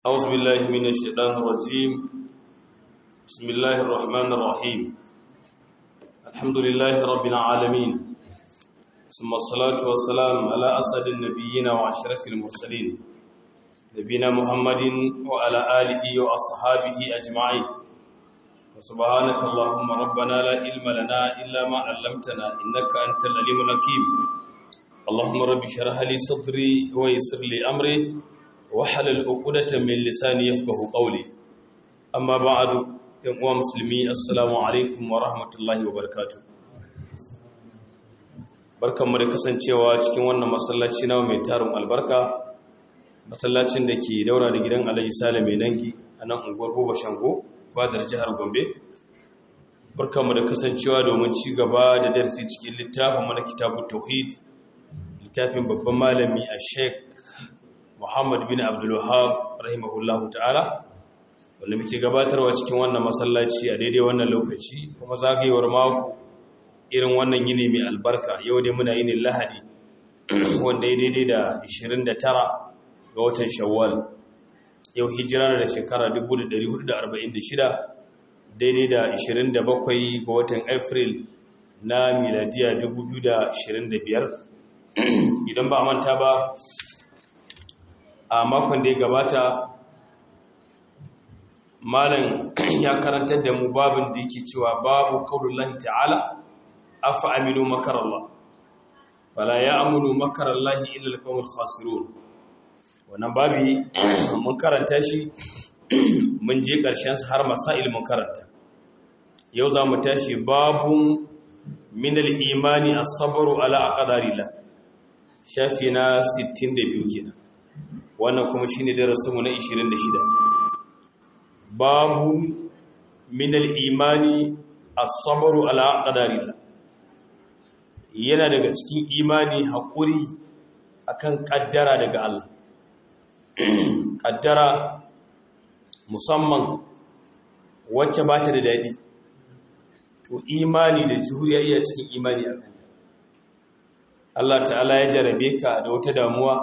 أعوذ بالله من الشيطان الرجيم بسم الله الرحمن الرحيم الحمد لله رب العالمين ثم الصلاة والسلام على أسد النبيين وأشرف المرسلين نبينا محمد وعلى آله وأصحابه أجمعين وسبحانك اللهم ربنا لا علم لنا إلا ما علمتنا إنك أنت العليم الحكيم اللهم رب اشرح لي صدري ويسر لي أمري wahalar ukudatan min lisani yafqahu qawli amma ba'du yan uwa musulmi assalamu alaikum wa rahmatullahi wa barakatuh barkanmu da kasancewa cikin wannan masallaci na mai tarin albarka masallacin da ke daura da gidan Alhaji Sale mai dangi a nan unguwar Goba Shango fadar jihar Gombe barkanmu da kasancewa domin ci gaba da darasi cikin littafin mana kitabut tauhid littafin babban malami a Sheikh Muhammad bin Abdul Wahhab rahimahullahu ta'ala wanda muke gabatarwa cikin wannan masallaci a daidai wannan lokaci kuma zagayewar mako irin wannan yini mai albarka yau dai muna yinin Lahadi wanda ya daidai da 29 ga watan Shawwal yau hijira da shekara 1446 daidai da 27 ga watan April na miladiya 2025 idan ba a manta ba a makon da ya gabata malam ya karantar da mu babin da yake cewa babu kaulullahi ta'ala afa aminu makarallah fala ya amunu makarallahi illa alqawmul khasirun wannan babi mun karanta shi mun je karshen sa har masail mun karanta yau za mu tashi babun min al-imani as-sabru ala aqdarillah shafi na 62 kenan wannan kuma shi ne darasinmu na 26 babu minal imani as-sabru ala qadarillah yana daga cikin imani haƙuri akan ƙaddara daga Allah ƙaddara musamman wacce ba ta da daɗi to imani da juriya iya cikin imani a kanta Allah ta'ala ya jarabe ka da wata damuwa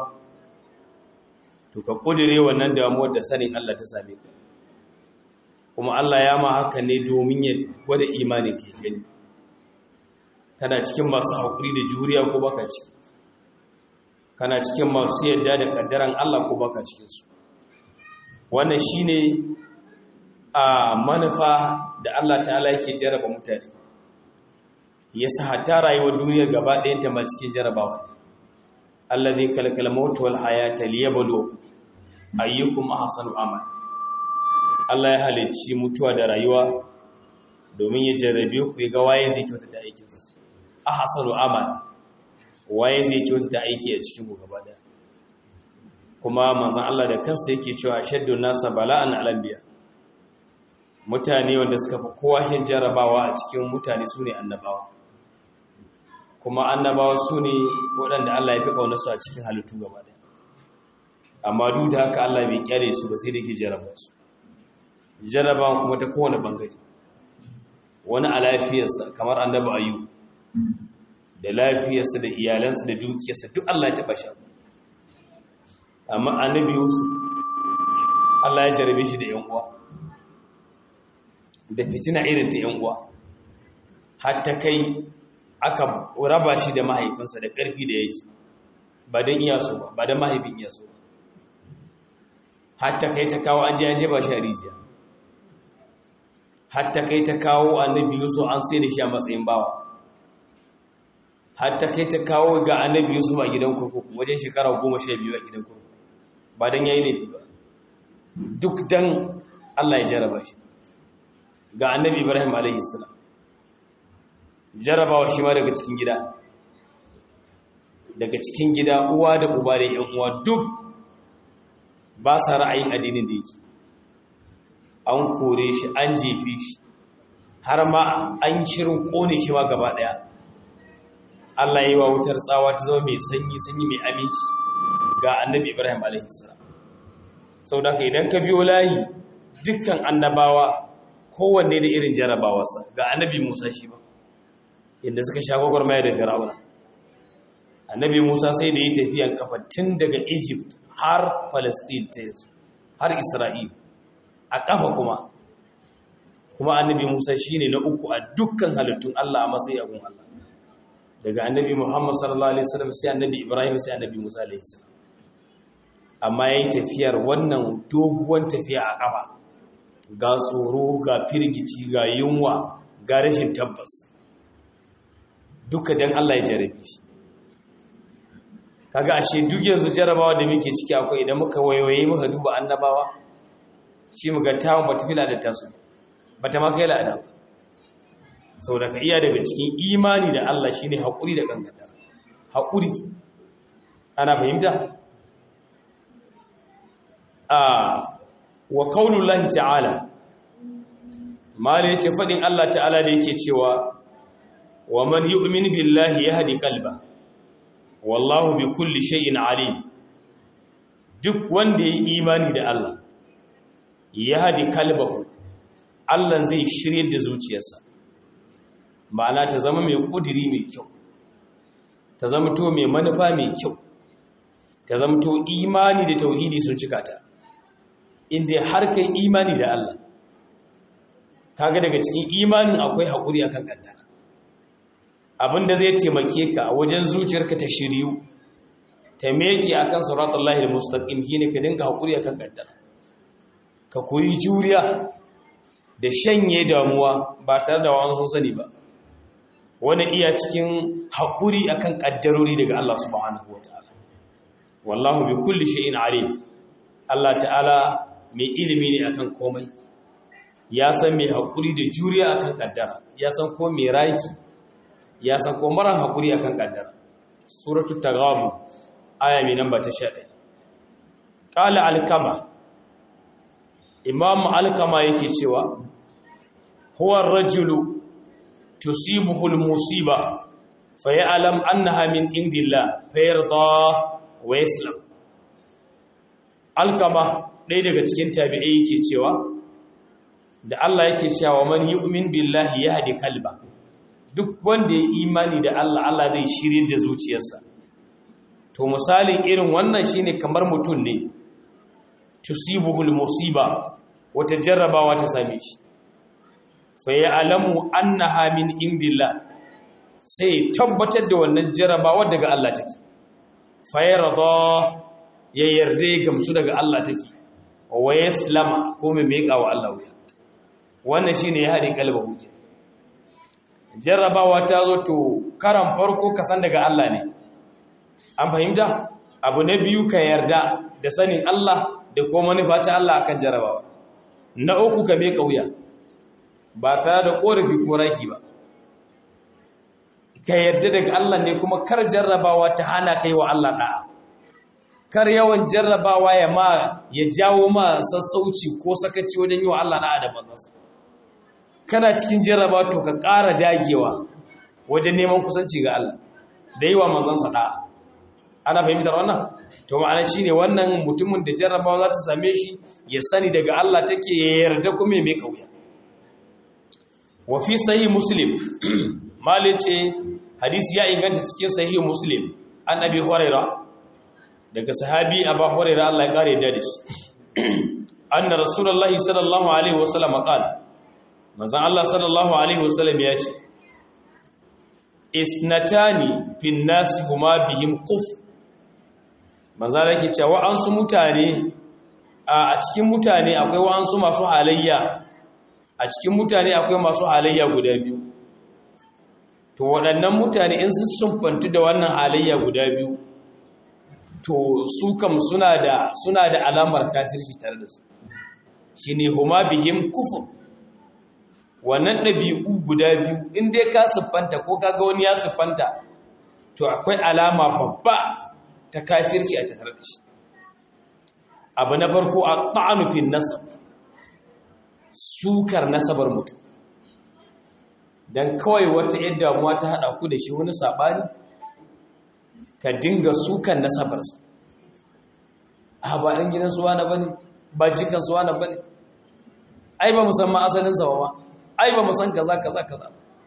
to ka kudire wannan damuwar da sanin Allah ta same ka kuma Allah ya ma haka ne domin ya gwada imanin ke gani kana cikin masu haƙuri da juriya ko baka ciki kana cikin masu yadda da kaddaran Allah ko baka cikin su wannan shine a manufa da Allah ta'ala yake jaraba mutane yasa hatta rayuwar duniyar gaba ɗayanta ma cikin jarabawa ne allazi kalkal maut wal hayata liyabluwakum ayyukum ahsanu amal Allah ya halicci mutuwa da rayuwa domin ya jarrabe ku ga waye zai kyauta da aikin sa ahsanu amal waye zai kyauta da aiki a cikin ku gaba daya kuma manzon Allah da kansa yake cewa shaddu nasa bala'an alanbiya mutane wanda suka fi kowa hin jarabawa a cikin mutane sune annabawa kuma annabawa su ne waɗanda Allah ya fi ƙaunarsu a cikin halittu gaba ɗaya amma duk da haka Allah bai kyale su ba sai da ke jaraba su jaraba kuma ta kowane ɓangare wani a lafiyarsa kamar annaba ayu da lafiyarsa da iyalansa da dukiyarsa duk Allah ya taɓa sha amma annabi Yusuf Allah ya jarabe shi da ‘yan uwa da fitina irin ta ‘yan uwa har ta kai aka raba shi da mahaifinsa da ƙarfi da yake ba don iya so ba ba don mahaifin iya so hatta kai ta kawo an je an ba shi a rijiya hatta kai ta kawo annabi yusuf an sai da shi a matsayin bawa hatta kai ta kawo ga annabi yusuf a gidan kurkuku wajen shekara goma sha biyu a gidan kurkuku ba don ya yi laifi ba duk don allah ya jaraba shi ga annabi ibrahim alaihi salam jarabawa shi ma daga cikin gida daga cikin gida uwa da uba da yan uwa duk ba sa ra'ayin addinin da yake an kore shi an jefe shi har ma an shirin kone shi ma gaba daya Allah yi wa wutar tsawa ta zama mai sanyi sanyi mai aminci ga annabi Ibrahim alaihi salam saboda idan ka biyo layi dukkan annabawa kowanne da irin jarabawarsa ga annabi Musa shi ba inda suka sha gwagwarmaya da fir'auna annabi musa sai da yi tafiyan kafa tun daga egypt har palestine ta yanzu har isra'il a ƙafa kuma kuma annabi musa shine na uku a dukkan halittun allah a matsayi abun allah daga annabi muhammad sallallahu alaihi wasallam sai annabi ibrahim sai annabi musa alaihi salam amma yayi tafiyar wannan doguwan tafiya a ƙafa ga tsoro ga firgici ga yunwa ga rashin tabbas duka dan allah ya jarabe shi kaga ashe duk yanzu jarabawa da muke ciki akwai idan muka waiwaye muka duba annabawa shi muga tawon bata fila da tasu bata ma kai la'ada ba saboda ka iya daga cikin imani da Allah shine haƙuri da gangada haƙuri ana fahimta a wa qaulullahi ta'ala mala yace fadin Allah ta'ala da yake cewa wa man yu'min billahi yahdi qalbahu wallahu bi kulli shay'in alim duk wanda yayi imani da Allah ya hadi kalbahu Allah zai shirye da zuciyarsa ma'ana ta zama mai kudiri mai kyau ta zama to mai manufa mai kyau ta zama to imani da tauhidi sun cika ta inda har kai imani da Allah kaga daga cikin imanin akwai hakuri akan kaddara abinda zai taimake ka a wajen zuciyarka ta shiryu ta meke akan siratal lahi almustaqim shine ka dinga hakuri akan kaddara ka koyi juriya da shanye damuwa ba tare da wani sani ba wani iya cikin hakuri akan kaddarori daga Allah subhanahu wataala wallahu bi kulli shay'in alim Allah ta'ala mai ilimi ne akan komai ya san mai hakuri da juriya akan kaddara ya san ko mai raki ya san ko maran hakuri akan kaddara suratu tagamu aya mai namba ta 11 qala alkama imam alkama yake cewa huwa ar-rajulu tusibuhu al-musiba fayalam annaha min indillah fayarda wa yaslam alkama ɗaya daga cikin tabi'ai yake cewa da Allah yake cewa man yu'min billahi yahdi kalba duk wanda ya imani da Allah Allah zai shirye da zuciyarsa to misalin irin wannan shine kamar mutum ne tusibuhul musiba wata jarrabawa ta same shi fa ya'lamu annaha min indillah sai tabbatar da wannan jarrabawa daga Allah take fa yarda ya yarda ya gamsu daga Allah take wa yaslama ko mai meka wa Allah wuya wannan shine ya hade kalba huje jarrabawa ta zo to karan farko ka san daga Allah ne an fahimta abu na biyu ka yarda da sanin Allah da kuma manufa ta Allah akan jarrabawa na uku ka meka wuya ba tare da korafi ko raki ba ka yarda daga Allah ne kuma kar jarrabawa ta hana kai wa Allah da'a kar yawan jarrabawa ya ma ya jawo ma sassauci ko sakaci wajen yi wa Allah da'a da manzansa kana cikin jarrabawa to ka ƙara dagewa wajen neman kusanci ga Allah da yi wa manzansa da'a ana fahimtar wannan to ma'ana shine wannan mutumin da jarrabawa za ta same shi ya sani daga Allah take ya yarda kuma ya mai kauya wa fi sahih muslim malice hadisi ya inganta cikin sahih muslim an abi hurairah daga sahabi abu hurairah Allah ya kare da shi anna rasulullahi sallallahu alaihi wasallam qala manzon Allah sallallahu alaihi wasallam ya ce isnatani fin nasi huma bihim quf manzon Allah yake cewa an su mutane a cikin mutane akwai wa'ansu masu halayya a cikin mutane akwai masu halayya guda biyu to waɗannan mutane in sun sumfantu da wannan halayya guda biyu to su kam suna da suna da alamar kafirci tare da su shine huma bihim kufur wannan ɗabi'u guda biyu in dai ka siffanta ko kaga wani ya siffanta to akwai alama babba ta kafirci a tattare da shi abu na farko a ta'anufin nasab sukar nasabar mutum don kawai wata yadda damuwa ta haɗa ku da shi wani saɓani ka dinga sukan nasabarsa a ba ɗan gidan suwa na bane ba jikan suwa na bane ai ba musamman asalinsa ba ma ai ba musan kaza kaza kaza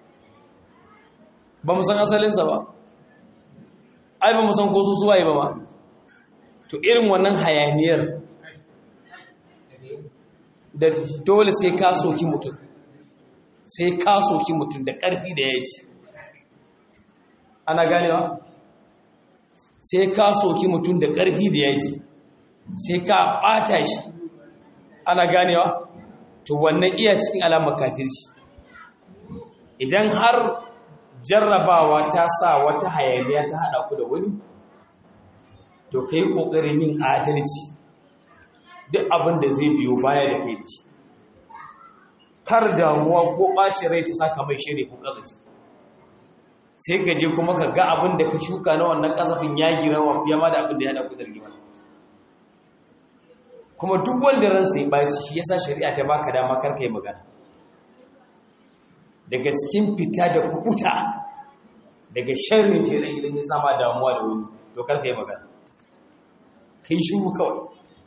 ba musan asalinsa ba ai ba musan ko su suwaye ba ma to irin wannan hayaniyar da dole sai ka soki mutum sai ka soki mutum da ƙarfi da ya ci ana ganewa sai ka soki mutum da ƙarfi da ya ci sai ka ɓata shi ana ganewa to wannan iya cikin alamar kafirci idan har jarrabawa ta sa wata hayaniya ta haɗa ku da wani to ka yi ƙoƙarin yin adalci duk abin da zai biyo baya da kai da shi kar damuwa ko ɓace rai ta saka mai shiri ko ƙazafi sai ka je kuma ka ga abin da ka shuka na wannan ƙazafin ya gira wa fiye ma da abin da ya haɗa ku da rigima kuma duk wanda ransa ya ɓaci shi yasa shari'a ta baka dama kar ka yi magana daga cikin fita da kubuta daga sharrin shirin idan ya sama damuwa da wani to kar ka yi magana kai shuru kawai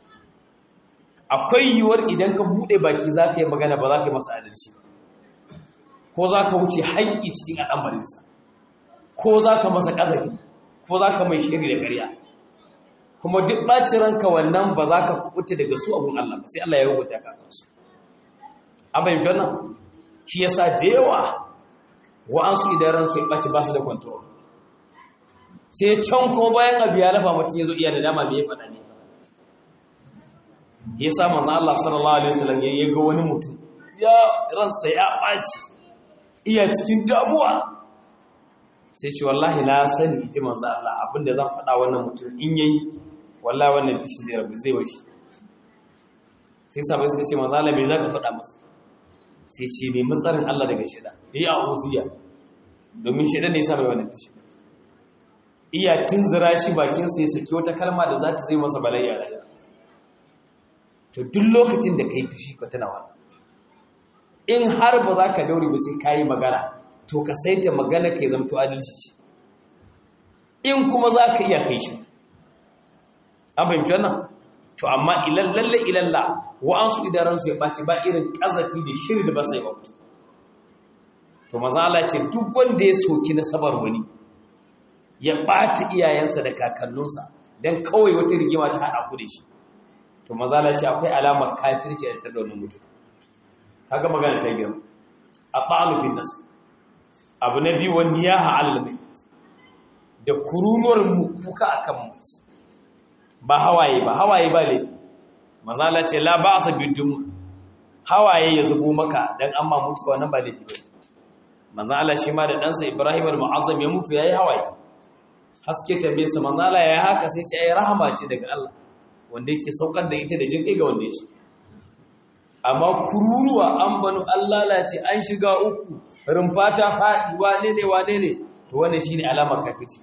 akwai yiwuwar idan ka bude baki za ka yi magana ba za ka yi masa adalci ko za ka wuce haƙƙi cikin al'amarinsa ko za ka masa ƙazafi ko za ka mai shiri da ƙarya kuma duk ɓacin ranka wannan ba za ka kubuta daga su abun Allah ba sai Allah ya rubuta ka kansu an fahimci wannan shi yasa da yawa wa'ansu idan ransu ya ɓaci ba su da control sai can kuma bayan abu ya lafa mutum ya zo iya da dama me ya faɗa ne ya sa manzo Allah sallallahu alaihi wasallam ya ga wani mutum ya ransa ya ɓaci iya cikin damuwa sai ce wallahi na sani ji manzo Allah abinda zan faɗa wannan mutum in yayi wallahi wannan bishi zai rabu zai washi sai sabai suka ce manzo Allah me zaka faɗa masa sai ce ne matsarin Allah daga shida yayi a'uziya domin shida ne ya sa mai wannan bishi iya tunzura shi bakin sa ya saki wata kalma da za ta zai masa bala'i a rayuwa to duk lokacin da kai fushi ka tana wannan in har ba za ka daure ba sai kayi magana to ka saita magana ka zamto adalci ce in kuma za ka iya kai shi an fahimci wannan to amma ilallalle ilalla wa'ansu idaransu ya ɓaci ba irin ƙazafi da shiri da ba sai ba mutu to maza Allah ce duk wanda ya soki nasabar wani ya ɓata iyayensa da kakanninsa don kawai wata rigima ta haɗa ku da shi to maza Allah ce akwai alamar kafirci da ta da wani mutum kaga magana ta girma a ta'anu bin nasu abu na biyu wani ya ha'alal mai da kururuwar kuka a kan mutu ba hawaye ba hawaye ba laifi mazala ce la ba a sabi dum hawaye ya zubo maka don an ma mutuwa nan ba laifi ba mazala shi ma da ɗansa ibrahim al-mu'azzam ya mutu ya yi hawaye haske ta bisa mazala ya haka sai ce ai rahama ce daga Allah wanda yake saukar da ita da jin ga wanda ya shi amma kururuwa an banu an lalace an shiga uku rumfa ta faɗi wane ne wane ne to wannan shine alamar kafirci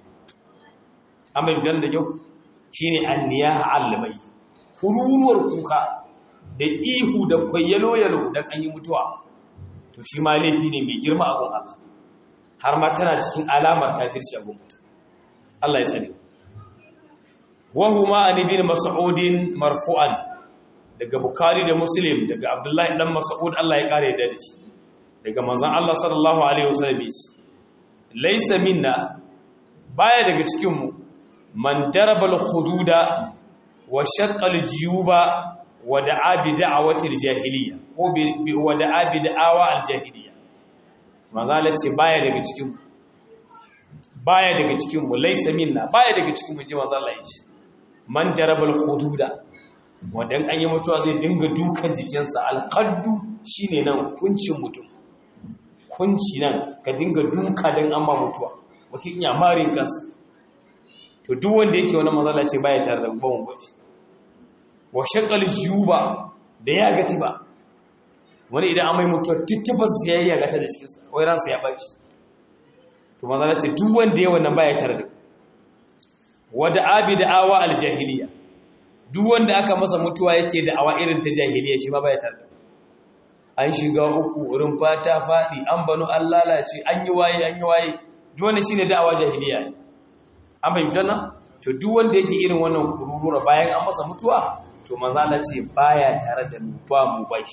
an bai jan da kyau shine anniyaha allamai kururuwar kuka da ihu da kwayyalo yalo dan an yi mutuwa to shi ma laifi ne mai girma a gun Allah har ma tana cikin alamar kafirci a gun mutum Allah ya tsare wa huma an ibn mas'udin marfu'an daga Bukhari da Muslim daga Abdullahi dan Mas'ud Allah ya kare da shi daga manzon Allah sallallahu alaihi wasallam laysa minna baya daga cikin mu man daraba al-hududa wa shaqqa al-jiyuba wa da'a bi da'awati al-jahiliyya ko bi wa da'a bi da'awa al-jahiliyya manzon Allah ce baya daga cikin mu baya daga cikin mu laysa minna baya daga cikin mu ji manzon Allah ya ce man daraba al-hududa wanda an yi mutuwa zai dinga dukan jikinsa alƙaddu shi ne nan kuncin mutum kunci nan ka dinga duka don an ma mutuwa mutum ya marin kansa to duk wanda yake wani mazala ce baya tare da bawon gwaji wa shakal juba da ya gati ba wani idan an mai mutuwa tuttufa su ya yi ya gata da cikinsa wai ransa ya ɓaci to mazala ce duk wanda ya wannan baya tare da wada abi da awa aljahiliya duk wanda aka masa mutuwa yake da awa irin ta jahiliya shi ma baya tare an shiga uku wurin fata faɗi an banu an lalace an yi waye an yi waye duk wanda shine da'awa jahiliya ne an fahimta nan to duk wanda yake irin wannan kururura bayan an masa mutuwa to manzo Allah ce baya tare da mu ba mu bai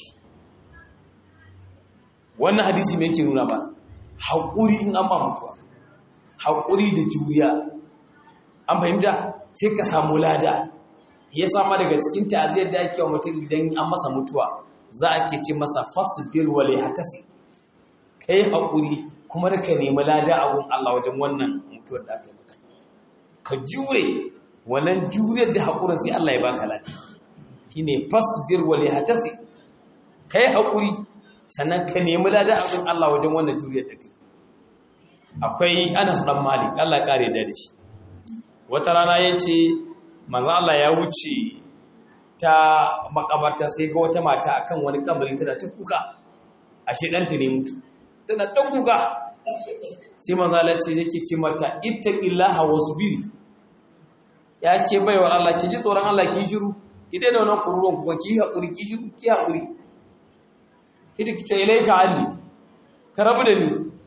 wannan hadisi me yake nuna ba haƙuri in an ba mutuwa haƙuri da juriya an fahimta sai ka samu lada ya sama daga cikin ta'aziyar da ake wa mutum idan an masa mutuwa za a ke ce masa fasbir wa lihatasi kai hakuri kuma da ka nemi lada a gun Allah wajen wannan mutuwar da aka maka ka jure wannan juriyar da hakurin sai Allah ya baka lada shine fasbir wa lihatasi kai hakuri sannan ka nemi lada a gun Allah wajen wannan juriyar da kai akwai Anas dan Malik Allah ya kare da shi wata rana yace manzo Allah ya wuce ta makabarta sai ga wata mata akan wani kabari tana ta kuka ashe danta ne mutu tana ta kuka sai manzo Allah ce yake ce mata ittaqillaha wasbiri ya ke baiwar Allah ki ji tsoron Allah ki shiru ki daina wannan kururuwan kuka ki hakuri ki shiru ki hakuri kidi ki ce ilaika anni ka rabu da ni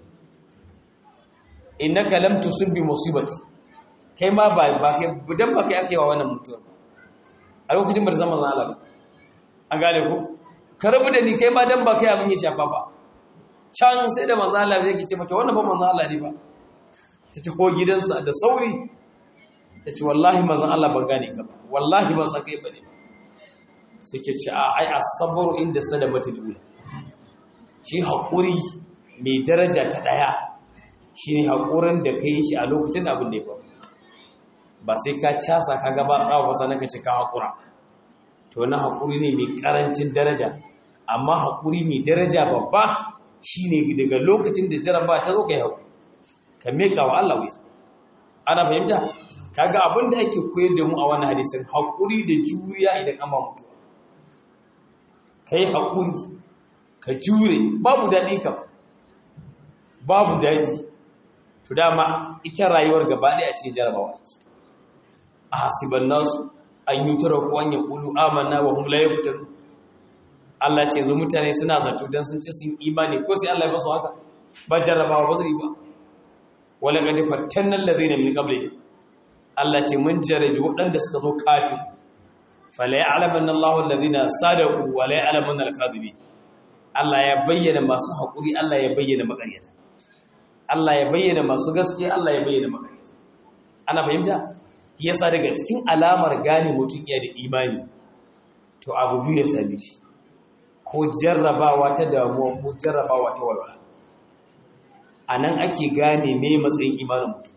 innaka lam tusib bi musibati kai ma ba ba kai dan ba kai ake wa wannan mutuwar a lokacin bar zama Allah ba an gane ku ka rabu da ni kai ma dan ba kai abin ya shafa ba can sai da manzo Allah zai ce mata wannan ba manzo Allah ne ba ta taho gidansa da sauri ta ce wallahi manzo Allah ban gane ka ba wallahi ban san kai bane sai ke ce a ai as-sabru inda sadamatul ula shi hakuri mai daraja ta daya shine hakurin da kai shi a lokacin abin da ya faru ba sai ka casa ka gaba tsawa ba sannan ka ce ka haƙura to na haƙuri ne mai ƙarancin daraja amma haƙuri mai daraja babba shine daga lokacin da jaraba ta zo ka yi haƙuri ka miƙa wa Allah wuya ana fahimta kaga abin da ake koyar da mu a wani hadisin haƙuri da juriya idan an ba mutu ka yi haƙuri ka jure babu daɗi kam babu daɗi to dama ita rayuwar gaba ɗaya a cikin jarabawa ake a hasiban nasu an yi tura ko an yi ƙulu amanna wa hum la yaftanun Allah ce zo mutane suna zato dan sun ci sun imani ko sai Allah ya basu haka ba jarrabawa ba zai ba wala qad fattanna alladhina min qablihim Allah ce mun jarabi waɗanda suka zo kafin fala ya'lamanna Allahu alladhina sadaqu wa la ya'lamanna al-kadhibin Allah ya bayyana masu haƙuri Allah ya bayyana maƙaryata Allah ya bayyana masu gaskiya Allah ya bayyana maƙaryata ana fahimta yasa daga cikin alamar gane mutum iya da imani to abu biyu ya same shi ko jarrabawa ta damuwa ko jarrabawa ta walwala a nan ake gane mai matsayin imanin mutum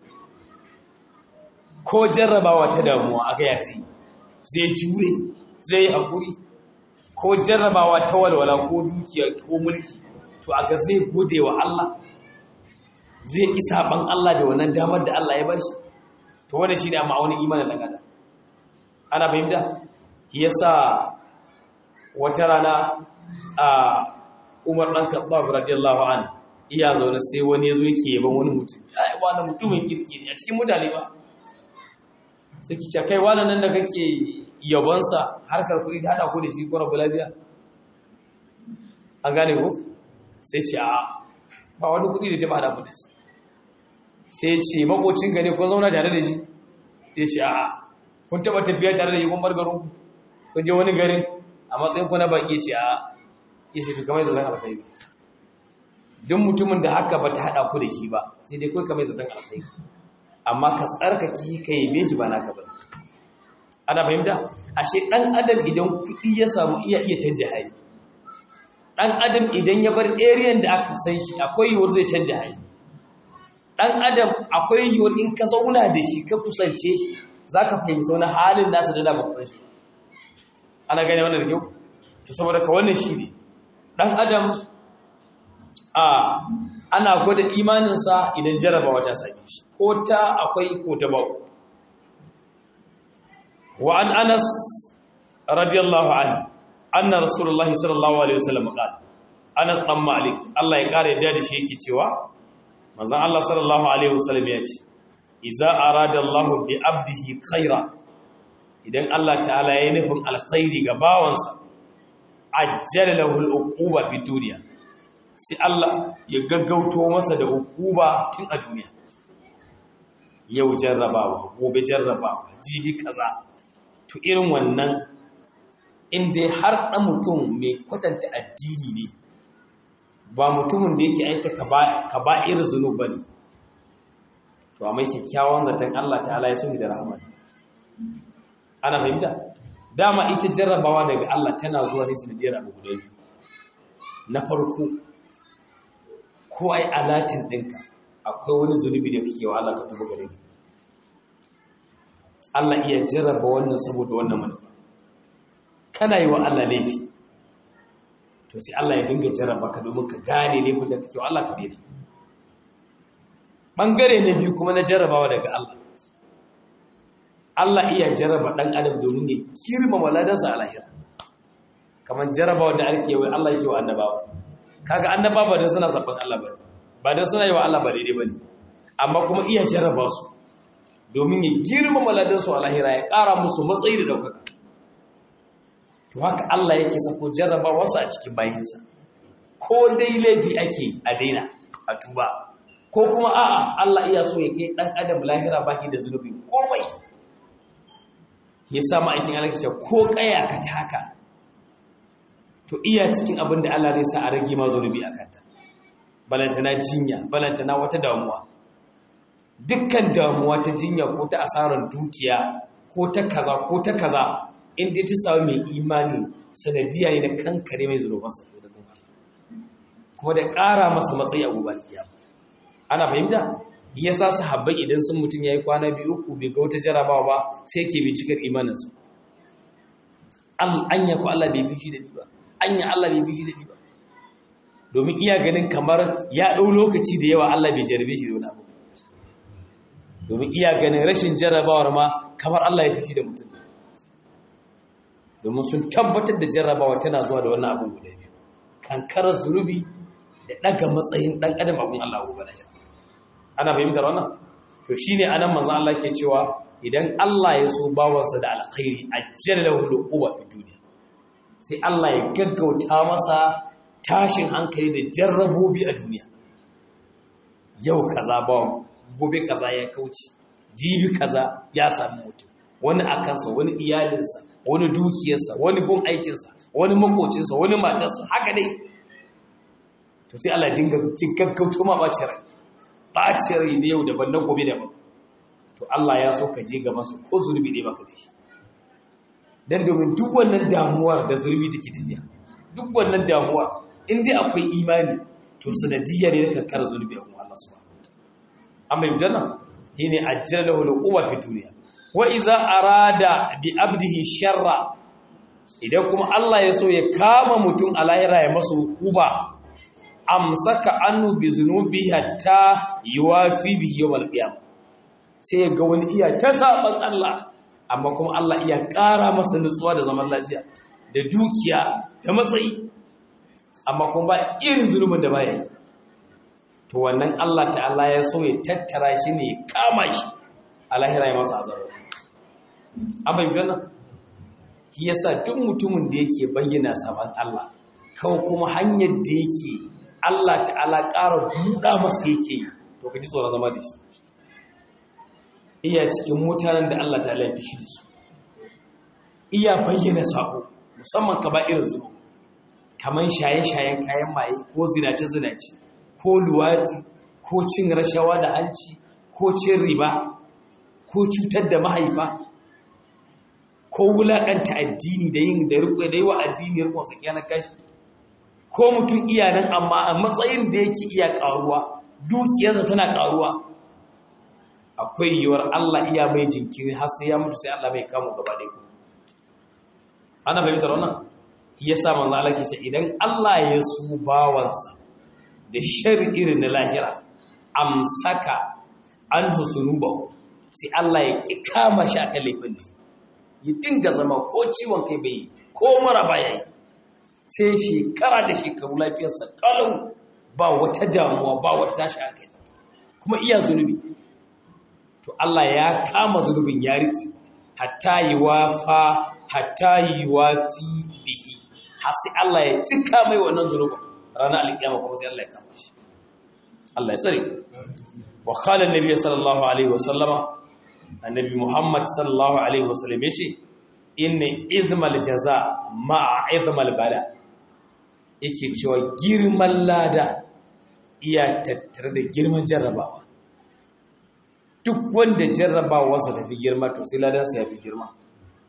ko jarrabawa ta damuwa a gaya sai zai jure zai yi haƙuri ko jarrabawa ta walwala ko dukiya ko mulki to a ga zai gode wa Allah zai ƙi saɓan Allah da wannan damar da Allah ya bashi to wannan shine amma wani imanin dan adam ana fahimta shi yasa wata rana a Umar dan Khattab radiyallahu an iya zaune sai wani yazo yake yaban wani mutum ai wannan mutumin kirki ne a cikin mutane ba sai ki ce kai wannan nan da kake yabon sa harkar kuɗi ta hada ku da shi ko rabu lafiya an gane ko sai ce a ba wani kuɗi da ta hada ku da shi sai ce makocin gane kun zauna tare da shi ya ce a kun taba tafiya tare da shi kun bar garin ku kun je wani garin a matsayin ku na baki ce a ya ce to kamar zaton alkhairi duk mutumin da haka ba ta haɗa ku da shi ba sai dai kawai kamar zaton alkhairi amma ka tsarkake ka yabe shi ba naka ba ana fahimta ashe ɗan adam idan kuɗi ya samu iya iya canja hali ɗan adam idan ya bar area da aka san shi akwai yiwuwar zai canja hali ɗan adam akwai yiwuwar in ka zauna da shi ka kusance shi za ka fahimci wani halin nasa da dama kusan shi ana gane wannan da kyau to saboda ka wannan shi ne ɗan adam a ana gwada imaninsa idan jarabawa ta same shi ko ta akwai ko ta bau wa an anas radiyallahu an anna rasulullahi sallallahu alaihi wasallam qala anas dan malik Allah ya kare da shi yake cewa manzon Allah sallallahu alaihi wasallam ya ce iza arada Allah bi abdihi khaira idan Allah ta'ala ya nufin alkhairi ga bawansa ajjala lahu al-uquba fi dunya sai Allah ya gaggauto masa da uquba tun a duniya yau jarrabawa gobe jarrabawa jibi kaza to irin wannan inda har dan mutum mai kwatanta addini ne ba mutumin da yake aita ka ba irin zunub ba ne to a mai kyakkyawan zaton Allah ta'ala ya so da rahama ana fahimta dama ita jarrabawa daga Allah tana zuwa ne sanadiyar abu guda biyu na farko ko ai alatin ɗinka akwai wani zunubi da kake wa Allah ka tuba gare ni Allah iya jarraba wannan saboda wannan manufa kana yi wa Allah laifi to sai Allah ya dinga jarraba ka domin ka gane laifin da kake wa Allah ka daidai bangare na biyu kuma na jarrabawa daga Allah Allah iya jarraba dan adam domin ya kirmama ladansa a lahira kamar jarrabawa da ake yi Allah yake wa annabawa kaga annabawa ba dan suna sabon Allah ba ba dan suna yi wa Allah ba daidai bane amma kuma iya jarraba su domin ya girmama ladansu a lahira ya ƙara musu matsayi da ɗaukaka to haka Allah yake sako jarraba wasu a cikin bayansa ko dai laifi ake a daina a tuba ko kuma a'a Allah iya so ya kai ɗan adam lahira baki da zunubi komai ya sa ma'aikin Allah ce ko ƙaya ka taka to iya cikin abin da Allah zai sa a rage ma zunubi a kanta balantana jinya balantana wata damuwa dukkan damuwa ta jinya ko ta asarar dukiya ko ta kaza ko ta kaza in dai ta samu mai imani sanadiya ne na kankare mai zunubansa da kuma kuma da ƙara masa matsayi a gobe ana fahimta yasa sahabbai idan sun mutum yayi kwana biyu uku bai ga wata jarabawa ba sai yake bi cikar imaninsa anya ko Allah bai bishi da ni ba anya Allah bai bishi da ni ba domin iya ganin kamar ya ɗau lokaci da yawa Allah bai jarabe shi da wani abu domin iya ganin rashin jarrabawar ma kamar Allah ya fi da mutum domin sun tabbatar da jarrabawa tana zuwa da wannan abin guda biyu kankarar zunubi da ɗaga matsayin ɗan adam abin Allah abu bala ana fahimtar wannan to shine anan manzo Allah ke cewa idan Allah ya so bawansa da alkhairi ajjalahu luquba fi duniya sai Allah ya gaggauta masa tashin hankali da jarrabobi a duniya yau kaza bawan gobe kaza ya kauce jibi kaza ya sami mutum wani a kansa wani iyalinsa wani dukiyarsa wani gun aikinsa wani makocinsa wani matarsa haka dai to sai Allah dinga cin gaggauto ma ɓaci rai ɓaci rai ne yau daban na gobe daban to Allah ya so ka je ga masu ko zurbi ne baka da shi dan domin duk wannan damuwar da zurbi take tafiya duk wannan damuwa in dai akwai imani to sanadiyya ne na kankara zurbi a kuma Allah subhanahu an bai janna shine ajjala lahu al-quwa fi dunya wa iza arada bi abdihi sharra idan kuma Allah ya so ya kama mutum a lahira ya masa hukuba amsaka annu bi zunubi hatta yuwafi bihi yawm al-qiyamah sai ga wani iya ta saban Allah amma kuma Allah iya ƙara masa nutsuwa da zaman lafiya da dukiya da matsayi amma kuma ba irin zulumin da baya yi to wannan Allah ta'ala ya so ya tattara shi ne ya kama shi a lahira ya masa azabar an bai wannan shi yasa duk mutumin da yake bayyana saban Allah kawai kuma hanyar da yake Allah ta'ala ƙara buɗa masa yake yi to ka ji tsoron zama da shi iya cikin mutanen da Allah ta'ala ya fi shi da su iya bayyana sako musamman ka ba irin zuwa kamar shaye-shayen kayan maye ko zinace-zinace ko luwadi ko cin rashawa da hanci ko cin riba ko cutar da mahaifa ko wulaƙanta addini da yin da riƙo da yi wa addini riƙon sakiyanar kashi ko mutum iya nan amma a matsayin da yake iya ƙaruwa dukiyarsa tana ƙaruwa akwai yiwuwar Allah iya mai jinkiri har sai ya mutu sai Allah mai kamo gaba ɗaya ku ana fahimtar wannan ya sa manzo Allah ke ce idan Allah ya su bawansa da shari irin na lahira amsaka an husunuba sai Allah ya ƙi kama shi akan laifin ne ya dinga zama ko ciwon kai bai ko mara baya yi sai shekara da shekaru lafiyarsa kalau ba wata damuwa ba wata tashi hankali kuma iya zunubi to Allah ya kama zunubin ya riƙe hatta yi wafa hatta yi wafi bihi har sai Allah ya cika mai wannan zunubin ranar alƙiyama kuma sai Allah ya kama shi Allah ya tsare wa qala annabi sallallahu alaihi wa sallama annabi Muhammad sallallahu alaihi wa sallam yace inna izmal jaza ma'a izmal bala yake cewa girman lada iya tattare da girman jarrabawa duk wanda jarrabawarsa tafi girma to sai ladansa ya fi girma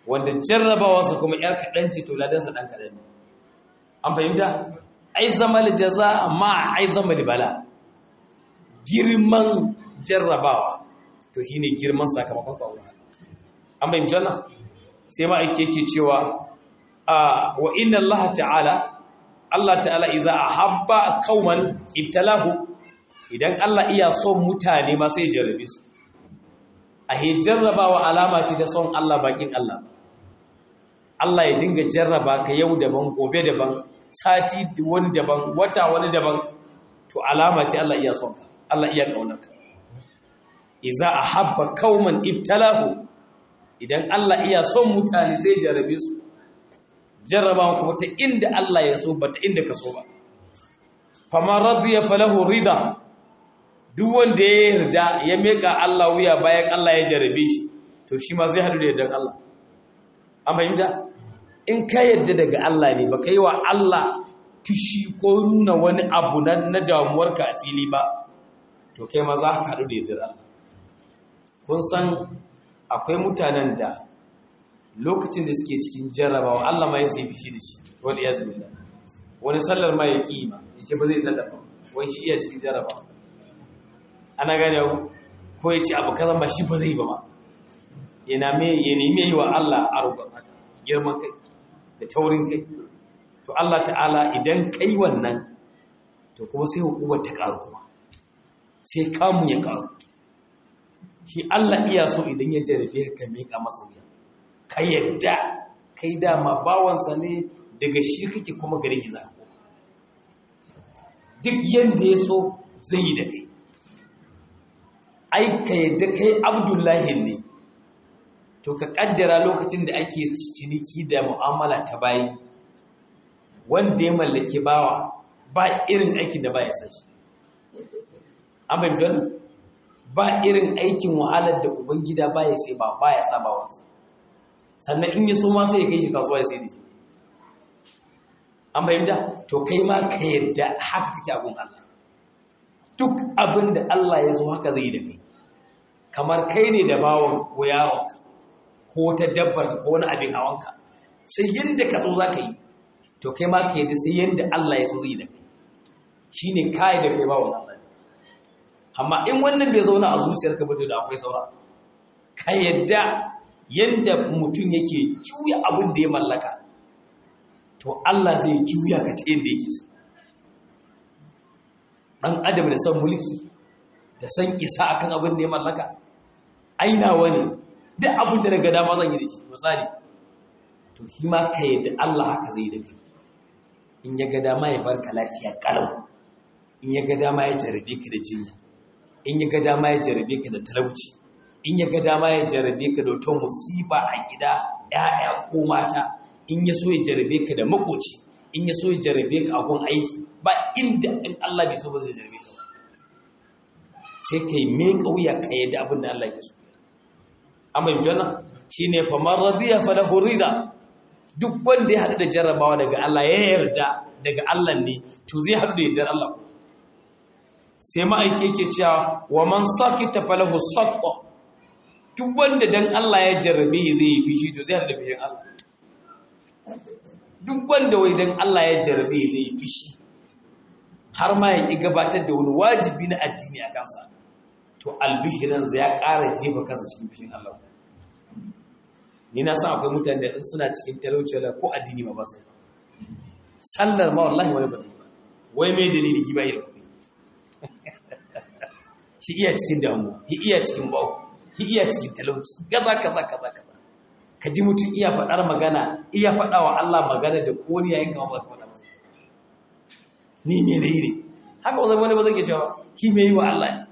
wanda jarrabawarsa kuma yar kaɗan ce to ladansa ɗan kaɗan ne an fahimta ai zama jaza ma ai zama bala girman jarrabawa to shine girman sakamakon kawo an fahimci wannan sai ma ake yake cewa wa inna Allah ta'ala Allah ta'ala iza ahabba qauman ibtalahu idan Allah iya son mutane ma sai jarrabe su a jarrabawa alama ce ta son Allah bakin Allah Allah ya dinga jarraba ka yau daban gobe daban sati wani daban wata wani daban to alama ce Allah iya son ka Allah iya kaunar ka iza ahabba qauman ibtalahu idan Allah iya son mutane sai jarrabe su jarraba kuma ta inda Allah ya so ba ta inda ka so ba fama radiya falahu rida duk wanda ya yarda ya meka Allah wuya bayan Allah ya jarrabe shi to shi ma zai hadu da yardan Allah an fahimta in ka yarda daga Allah ne ba kai wa Allah fishi ko nuna wani abu na damuwarka a fili ba to kai ma za ka hadu da yardan Allah kun san akwai mutanen da lokacin da suke cikin jarrabawa Allah ma ya sai fishi da shi wani ya zubi wani sallar ma ya ƙi ma ya ce ba zai sallar ba wai shi iya cikin jarrabawa ana gane ko ya ce abu kazan ba shi ba zai ba ma ya nemi yi wa Allah arugan girman kai da taurin kai to Allah ta'ala idan kai wannan to kuma sai hukumar ta ƙaru kuma sai kamun ya ƙaru shi Allah iya so idan ya jarabe ka miƙa masa wuya ka yadda kai dama bawansa ne daga shi kake kuma gare ki zako duk yanda ya so zai yi da kai ai ka yadda kai abdullahi ne to ka kaddara lokacin da ake ciniki da mu'amala ta bayi wanda ya mallaki bawa ba irin aikin da ba ya san shi an fahimci wannan ba irin aikin wahalar da ubangida ba ya sai ba ba ya saba wansa sannan in yi so ma sai ya kai shi kasuwa ya sai da shi an fahimta to kai ma ka yadda haka kake abin Allah duk abin da Allah ya zo haka zai da kai kamar kai ne da bawon ko yaronka ko ta dabbar ko wani abin hawanka sai yadda ka so za ka yi to kai ma ka yadda sai yadda Allah ya so zai da kai shi ne kayi da kai bawon Allah amma in wannan bai zauna a zuciyarka ba da akwai saura ka yadda yadda mutum yake juya abin da ya mallaka to Allah zai juya ka ta yadda yake so ɗan adam da son mulki da san isa akan abin da ya mallaka aina wani duk abin da daga dama zan yi da shi misali to shi ma ka yadda Allah haka zai da kai in ya ga dama ya barka lafiya kalau in ya ga dama ya jarabe ka da jinya in ya ga dama ya jarabe ka da talauci in ya ga dama ya jarabe ka da wata musiba a gida ‘ya'ya ko mata in ya so ya jarabe ka da makoci in ya so ya jarabe ka a gun aiki ba inda in Allah bai so ba zai jarabe ka ba sai ka yi mai ƙauya ka yadda abin da Allah ya so an bai jana shi ne famar radiya falahu rida duk wanda ya haɗu da jarrabawa daga Allah ya yarda daga Allah ne to zai haɗu da yardar Allah sai ma'aiki yake cewa wa man sakita falahu sakta duk wanda dan Allah ya jarrabe zai yi fishi to zai haɗu da fishin Allah duk wanda wai dan Allah ya jarrabe zai yi fishi har ma ya ki gabatar da wani wajibi na addini a kansa to albishiransa ya ƙara jefa kansa cikin fishin Allah ni na san akwai mutane da suna cikin talauci wala ko addini ma ba sai sallar ma wallahi wani ba ba wai mai dalili ki bai da kuɗi shi iya cikin damuwa shi iya cikin bawo shi iya cikin talauci kaza kaza kaza kaza ka ji mutum iya faɗar magana iya faɗa wa Allah magana da koni yayin kama ba faɗa masa ni me ne ne haka wanda wani ba zai ke cewa ki me yi wa Allah ne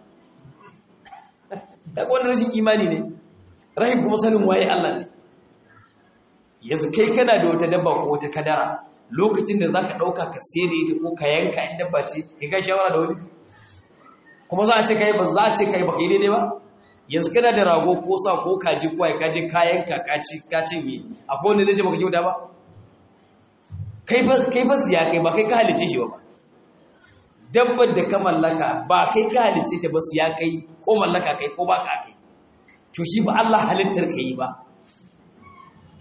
kaga wannan rashin imani ne rahim kuma sanin waye Allah ne yanzu kai kana da wata dabba ko wata kadara lokacin da zaka dauka ka sayar ita ko ka yanka in dabba ce kai ga shawara da wani kuma za a ce kai ba za a ce kai ba kai daidai ba yanzu kana da rago ko sa ko kaji ko ai kaje ka yanka ka ci ka ci mi akwai wanda zai ce baka kyauta ba kai ba kai ba siya kai ba kai ka halice shi ba dabbar da ka mallaka ba kai ka halice ta ba siya kai ko mallaka kai ko ba ka kai to shi ba Allah halittar ka yi ba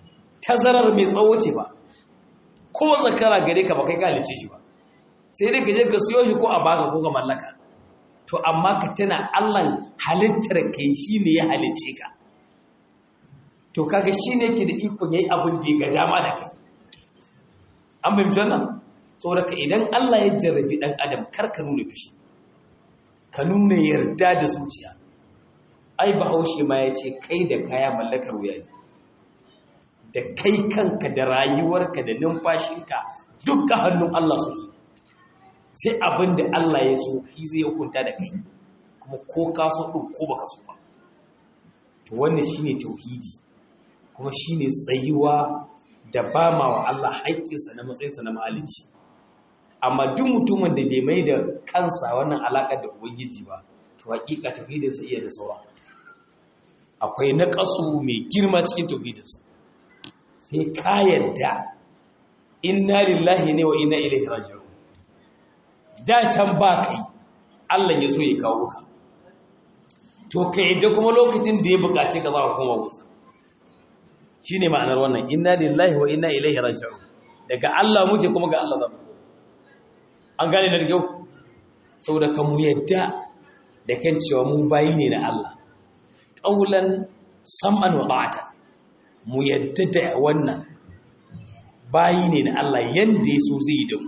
tazarar mai tsawo ce ba ko zakara gare ka ba kai ka halice shi ba sai dai ka je ka siyo shi ko a baka ko ka mallaka to amma ka tana Allah halittar kai shine ya halice ka to kaga shine yake da ikon yayi abin da ya ga dama da kai an fahimci wannan saboda ka idan Allah ya jarrabi dan adam kar ka nuna fushi ka nuna yarda da zuciya ai bahaushe ma ya ce kai da kaya mallakar wuya ne da kai kanka da rayuwarka da numfashinka dukkan hannun Allah suke sai abin da Allah ya so shi zai hukunta da kai kuma ko ka so ɗin ko baka so ba to wannan shine tauhidi kuma shine tsayuwa da ba ma wa Allah haƙƙinsa na matsayinsa na mahalicci amma duk mutumin da bai mai da kansa wannan alaƙar da ubangiji ba to haƙiƙa tauhidinsa iya da saura akwai naƙasu mai girma cikin tauhidinsa sai ka yadda inna lillahi ne wa inna ilaihi raji'un da can ba kai Allah ya so ya kawo ka to ka yadda kuma lokacin da ya buƙace ka za ka koma wuta shine ma'anar wannan inna lillahi wa inna ilaihi raji'un daga Allah muke kuma ga Allah zamu an gane da kyau saboda kan mu yadda da kan cewa mu bayi ne na Allah qaulan sam'an wa ta'atan mu yadda da wannan bayi ne na Allah yanda ya so zai yi da mu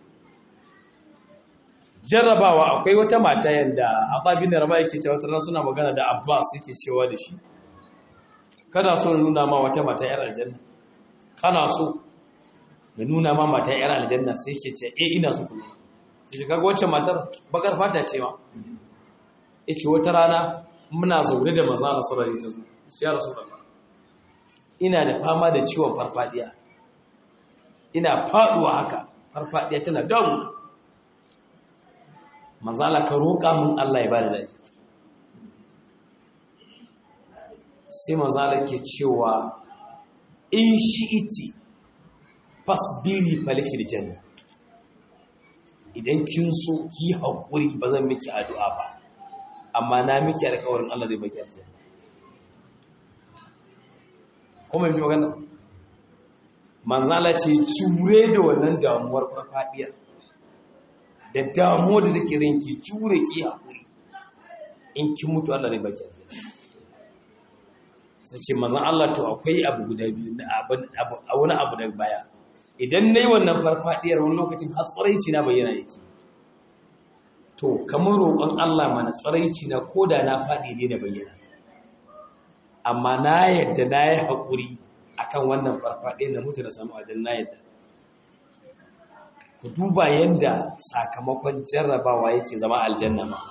jarrabawa akwai wata mata yadda ababin da raba yake cewa tana suna magana da Abbas yake cewa da shi kana so na nuna ma wata mata yar aljanna kana so na nuna ma mata yar aljanna sai yake ce eh ina so ku nuna sai kaga wacce matar bakar fata ce ma yace wata rana muna zaune da manzo Allah sallallahu alaihi wasallam ya rasulullah ina da fama da ciwon farfadiya ina faduwa haka farfadiya tana damu manzala ka roƙa mun Allah ya bada lafiya sai manzala ke cewa in shi'iti fasbiri falakil janna idan kin so ki haƙuri ba zan miki addu'a ba amma na miki alƙawarin Allah zai baki aljanna kuma yi magana manzala ce jure da wannan damuwar farfadiyar da damuwar da take ranki jure ki haƙuri in kin mutu Allah zai baki aljanna sai ce manzon Allah to akwai abu guda biyu na abu wani abu da baya idan nayi wannan farfadiyar wani lokacin har tsaraici na bayyana yake to kamar roƙon Allah mana tsaraici na koda na faɗi ne na bayyana amma na yadda na yi haƙuri akan wannan farfaɗe na mutu da samu wajen na yadda ku duba yadda sakamakon jarrabawa yake zama aljanna ma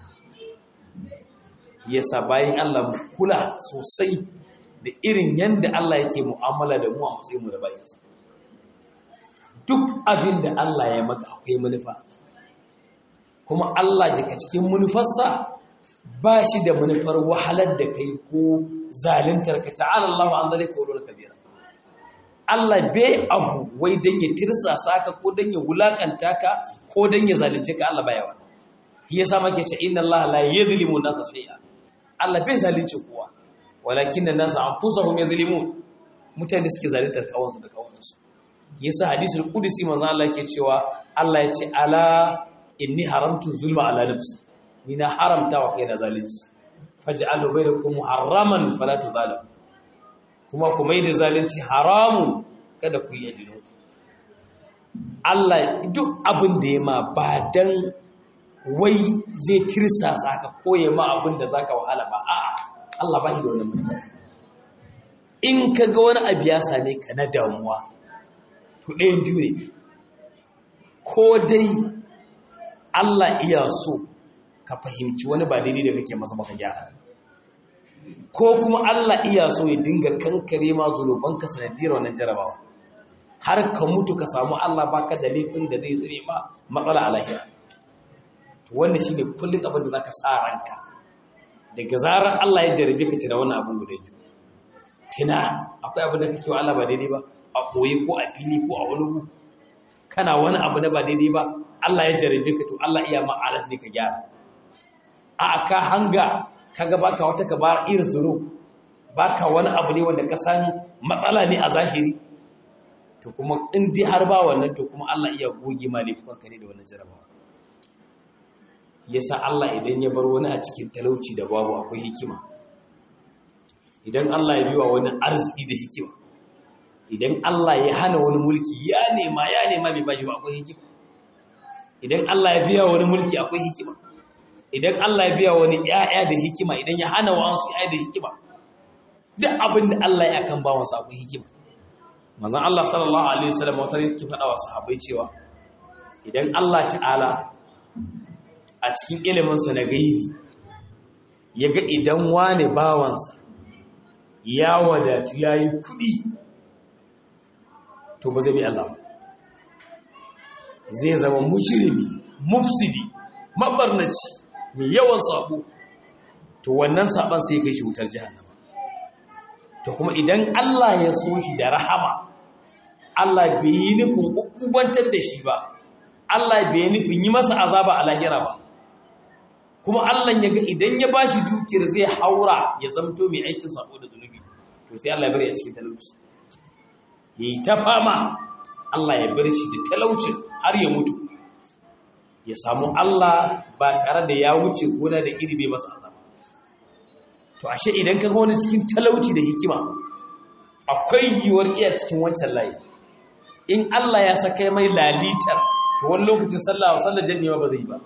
yasa bayan Allah mu kula sosai da irin yadda Allah yake mu'amala da mu a matsayinmu da bayansa duk abin da Allah ya maka akwai manufa kuma Allah jika cikin manufarsa ba shi da manufar wahalar da kai ko zalintar ka ta'ala Allah an zalika wa kabira Allah bai abu wai dan ya tirsasa ka ko dan ya wulakanta ka ko dan ya zalunce ka Allah baya wannan shi yasa muke ce inna Allah la yadhlimu nasa shay'a Allah bai zalunce kowa walakin an-nasa anfusahum yadhlimun mutane suke zaluntar kawansu da kawansu yasa hadisul qudsi manzo Allah yake cewa Allah ya ce ala inni haramtu zulma ala nafsi ni na haramta wa kaina zalunci faj'alu bainakum muharraman fala tudhalim kuma ku mai da zalunci haramu kada ku yi adino Allah duk abin da ya ma ba dan wai zai tirsa saka koye ma abin da zaka wahala ba a'a Allah ba shi da wannan mutum in ka ga wani abu ya same ka na damuwa to ɗayan biyu ne ko dai Allah iya so ka fahimci wani ba daidai da kake masa maka gyara ko kuma Allah iya so ya dinga kankare ma zunubanka sanadiyar wannan jarabawa har ka mutu ka samu Allah baka da laifin da zai tsire ma matsala a lahira to wannan shine kullun abin da zaka sa ranka daga zarar Allah ya jarabe ka tana wannan abin guda biyu tana akwai abin da kake wa Allah ba daidai ba a koyi ko a fili ko a wani gu kana wani abu da ba daidai ba Allah ya jarabe ka to Allah iya ma'alat ne ka gyara a ka hanga kaga baka wata ka bar irin zuru baka wani abu ne wanda ka san matsala ne a zahiri to kuma in dai har ba wannan to kuma Allah iya goge ma laifukan ka ne da wannan jarabawa yasa Allah idan ya bar wani a cikin talauci da babu akwai hikima idan Allah ya biwa wani arziki da hikima idan Allah ya hana wani mulki ya nema ya nema bai bashi ba akwai hikima idan Allah ya biya wani mulki akwai hikima idan Allah ya biya wani ƴaƴa da hikima idan ya hana wa'ansu ƴaƴa da hikima duk abin da Allah ya kan bawa sa akwai hikima manzon Allah sallallahu alaihi wasallam wata yake faɗa wa sahabbai cewa idan Allah ta'ala a cikin ilimin sa na gaibi yaga idan wani bawansa ya wadatu yayi kudi to ba zai bi Allah ba zai zama mujrimi mufsidi mabarnaci mai yawan sabo to wannan saban sai kai shi wutar jahannama to kuma idan Allah ya so shi da rahama Allah bai yi nufin ukubantar da shi ba Allah bai yi nufin yi masa azaba a lahira ba kuma Allah ya ga idan ya bashi dukiyar zai haura ya zamto mai aikin sabo da zunubi to sai Allah ya bari a cikin talauci yayi ta fama Allah ya bar shi da talaucin har ya mutu ya samu Allah ba tare da ya wuce gona da iri bai masa azaba to ashe idan ka ga wani cikin talauci da hikima akwai yiwuwar iya cikin wancan layi in Allah ya saka mai lalitar to wani lokacin sallah wa sallar jami'a ba zai yi ba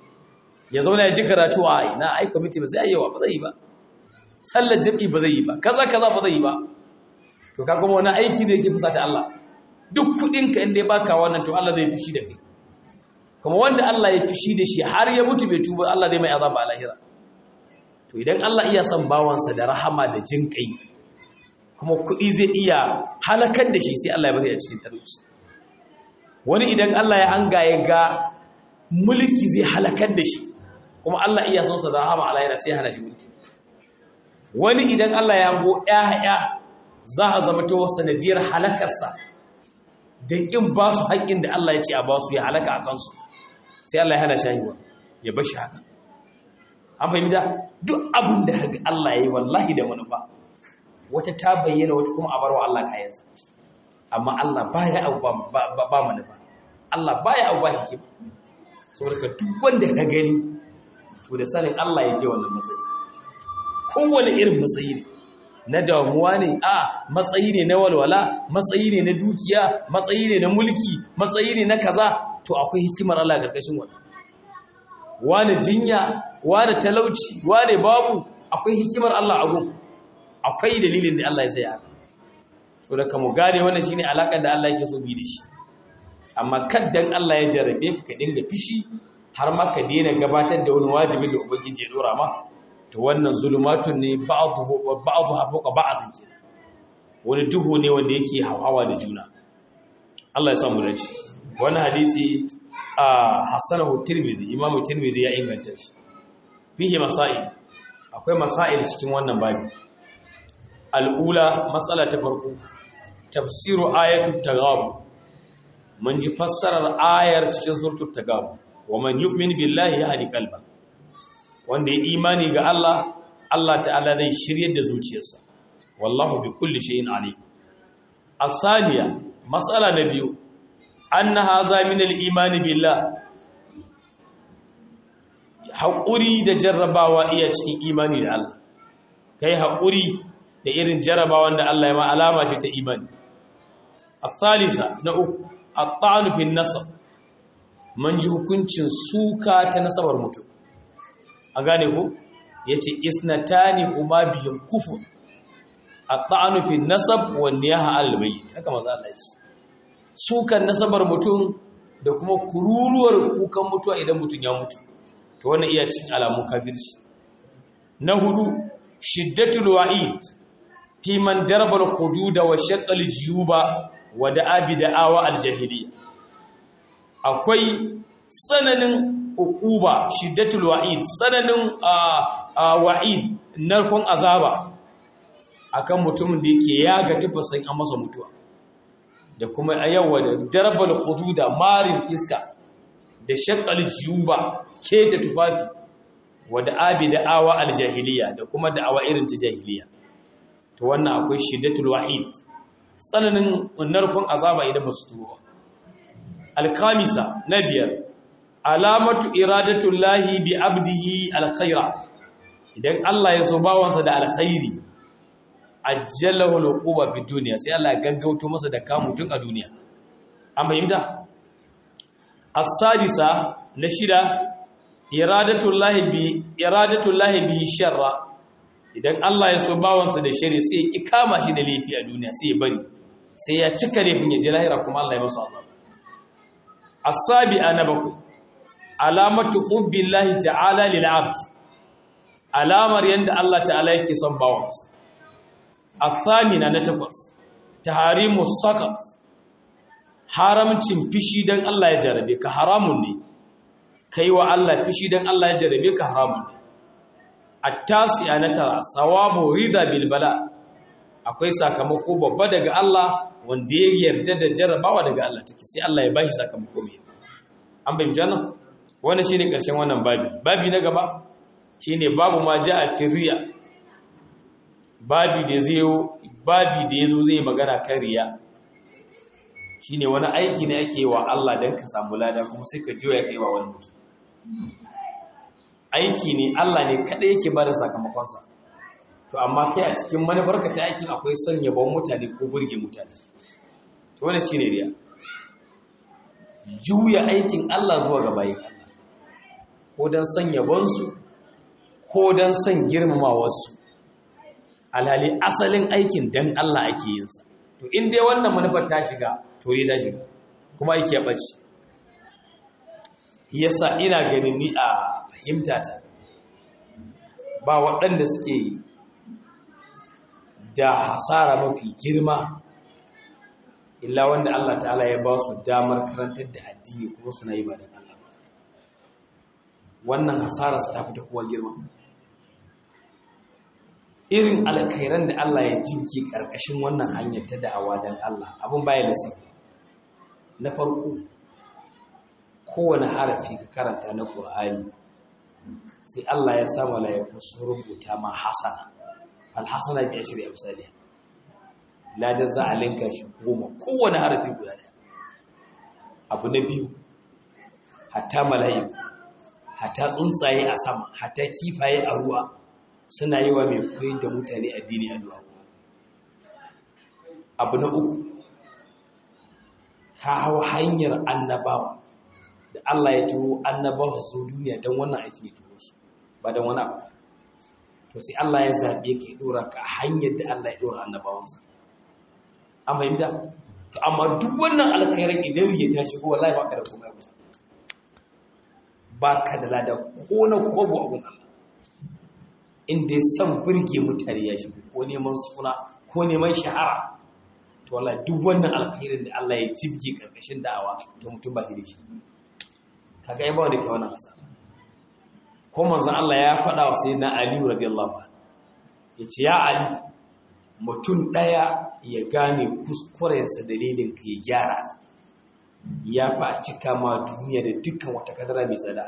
ya zauna ya ji karatu a ina ai committee ba sai ayyawa ba zai yi ba sallar jami'i ba zai yi ba kaza kaza ba zai yi ba to ka kuma wani aiki da yake fusata Allah duk kudinka inda ya baka wannan to Allah zai fushi da kai kuma wanda Allah ya fushi da shi har ya mutu bai tuba Allah zai mai azaba a lahira to idan Allah iya son bawansa da rahama da jin kai kuma kudi zai iya halakar da shi sai Allah ya bari a cikin talauci wani idan Allah ya hanga ya ga mulki zai halakar da shi kuma Allah iya son sa da rahama a lahira sai hana shi mulki wani idan Allah ya hango ƴaƴa za a zama ta sanadiyar halakarsa da ƙin ba su haƙƙin da Allah ya ce a ba su ya halaka a kansu sai Allah ya hana shahiwa ya bashi haka an fahimta duk abin da haka Allah ya yi wallahi da manufa wata ta bayyana wata kuma a bar wa Allah kayansa amma Allah baya abu ba manufa Allah baya abu ba hikima saboda duk wanda ka gani to da sanin Allah yake wannan matsayi kowane irin matsayi ne na damuwa ne a matsayi ne na walwala matsayi ne na dukiya matsayi ne na mulki matsayi ne na kaza to akwai hikimar Allah karkashin wannan wani jinya wani talauci wani babu akwai hikimar Allah a gun akwai dalilin da Allah ya sai haka to da kamu gane wannan shine alakar da Allah yake so bi da shi amma kaddan Allah ya jarabe ka ka dinga fishi har ma ka daina gabatar da wani wajibin da ubangiji ya dora ma to wannan zulumatun ne ba'dhu ba'dhu habuka ba'd ke wani duhu ne wanda yake hawa da juna Allah ya sa mu dace wannan hadisi a hasanahu tirmidhi imamu tirmidhi ya inganta shi fihi masail akwai masail cikin wannan babi al'ula matsala ta farko tafsiru ayatul tagab mun ji fassarar ayar cikin suratul tagab wa man yu'min billahi yahdi qalba wanda ya imani ga Allah Allah ta'ala zai shiryar da zuciyarsa wallahu bi kulli shay'in alim as-saniya mas'ala na biyu anna hadha min al-iman billah haƙuri da jarrabawa iya cikin imani da Allah kai haƙuri da irin jarrabawan da Allah ya ma alama ce ta imani as-salisa na uku at-ta'nu fi nasab man ji hukuncin suka ta nasabar mutum a gane ku yace isnatani huma bihim kufur at-ta'nu fi nasab wa niyaha al-bayt haka manzo Allah ya ce sukan nasabar mutum da kuma kururuwar kukan mutuwa idan mutum ya mutu to wannan iya cikin alamun kafirci na hudu shiddatul wa'id fi man daraba al-hudud wa shaqqa al-juyuba wa da'a bi da'awa al-jahiliya akwai tsananin uquba shiddatul wa'id tsananin wa'id narkon azaba akan mutumin da yake yaga tafasin an masa mutuwa da kuma a yawa da darbal hududa marin fiska da shakkal juba keta tufafi wa da abi da awa aljahiliya da kuma da awa irin ta jahiliya to wannan akwai shiddatul wa'id tsananin narkon azaba idan ba su tuba alkamisa na biyar alamatu iradatul lahi bi abdihi alkhaira idan Allah ya so bawansa da alkhairi ajjalahu alquba fi dunya sai Allah ya gaggauto masa da kamutun a duniya an fahimta as-sadisa na shida iradatul lahi bi iradatul lahi bi sharra idan Allah ya so bawansa da shari sai ya ki kama shi da laifi a duniya sai ya bari sai ya cika laifin ya ji lahira kuma Allah ya masa azab as-sabi'a na bakwai alamatu hubbillahi ta'ala lil 'abd alamar yanda Allah ta'ala yake son bawansa as-samina na takwas taharimu sakat haramcin fishi dan Allah ya jarabe ka haramun ne kai wa Allah fishi dan Allah ya jarabe ka haramun ne at-tasi'a na tara sawabu rida bil bala akwai sakamako babba daga Allah wanda ya yarda da jarabawa daga Allah take sai Allah ya bashi sakamako mai an bayyana jannan wannan shine karshen wannan babi babi na gaba shine babu ma ja'a fi riya babi da zai babi da yazo zai magana kan riya shine wani aiki ne ake wa Allah dan ka samu lada kuma sai ka jiya kai wa wani mutum aiki ne Allah ne kada yake bada sakamakon sa to amma kai a cikin manufarka ta aikin akwai son yabon mutane ko burge mutane to wannan shine riya juya aikin Allah zuwa ga bayin Allah ko dan son yabon su ko dan son girmamawar su alhali asalin aikin dan Allah ake yin sa to in dai wannan manufar ta shiga to ta shiga kuma aiki ya bace yasa ina ganin ni a fahimtata ba waɗanda suke da hasara mafi girma illa wanda Allah ta'ala ya ba su damar karantar da addini kuma suna yi ba da Allah wannan hasara su ta fita kowa girma irin alkhairan da Allah ya jinki karkashin wannan hanyar ta da'awa dan Allah abin baya da su na farko kowane harafi ka karanta na Qur'ani sai Allah ya sa malaiku su rubuta ma hasana alhassana bi ashri amsalih ladan za a linka shi goma kowane harafi guda daya abu na biyu hatta mala'iku hatta tsuntsaye a sama hatta kifaye a ruwa suna yi wa mai koyin da mutane addini addu'a abu na uku ka hau hanyar annabawa da Allah ya turo annabawa su duniya don wannan aiki ne turo su ba don wani abu to sai Allah ya zaɓe ka ya ɗora ka hanyar da Allah ya ɗora annabawansa an fahimta to amma duk wannan alkhairar idan ya ta shigo wallahi baka da komai ba baka da lada ko na kobo abun Allah inda ya san burge mutane ya shigo ko neman suna ko neman shahara to wallahi duk wannan alkhairin da Allah ya jibge karkashin da'awa to mutum ba shi da shi kaga ai ba wanda ke wannan asara ko manzon Allah ya faɗa wa sayyidina Ali radiyallahu anhu yace ya Ali mutum ɗaya ya gane kuskurensa dalilin ka ya gyara ya fa a cika ma duniya da dukkan wata kadara mai tsada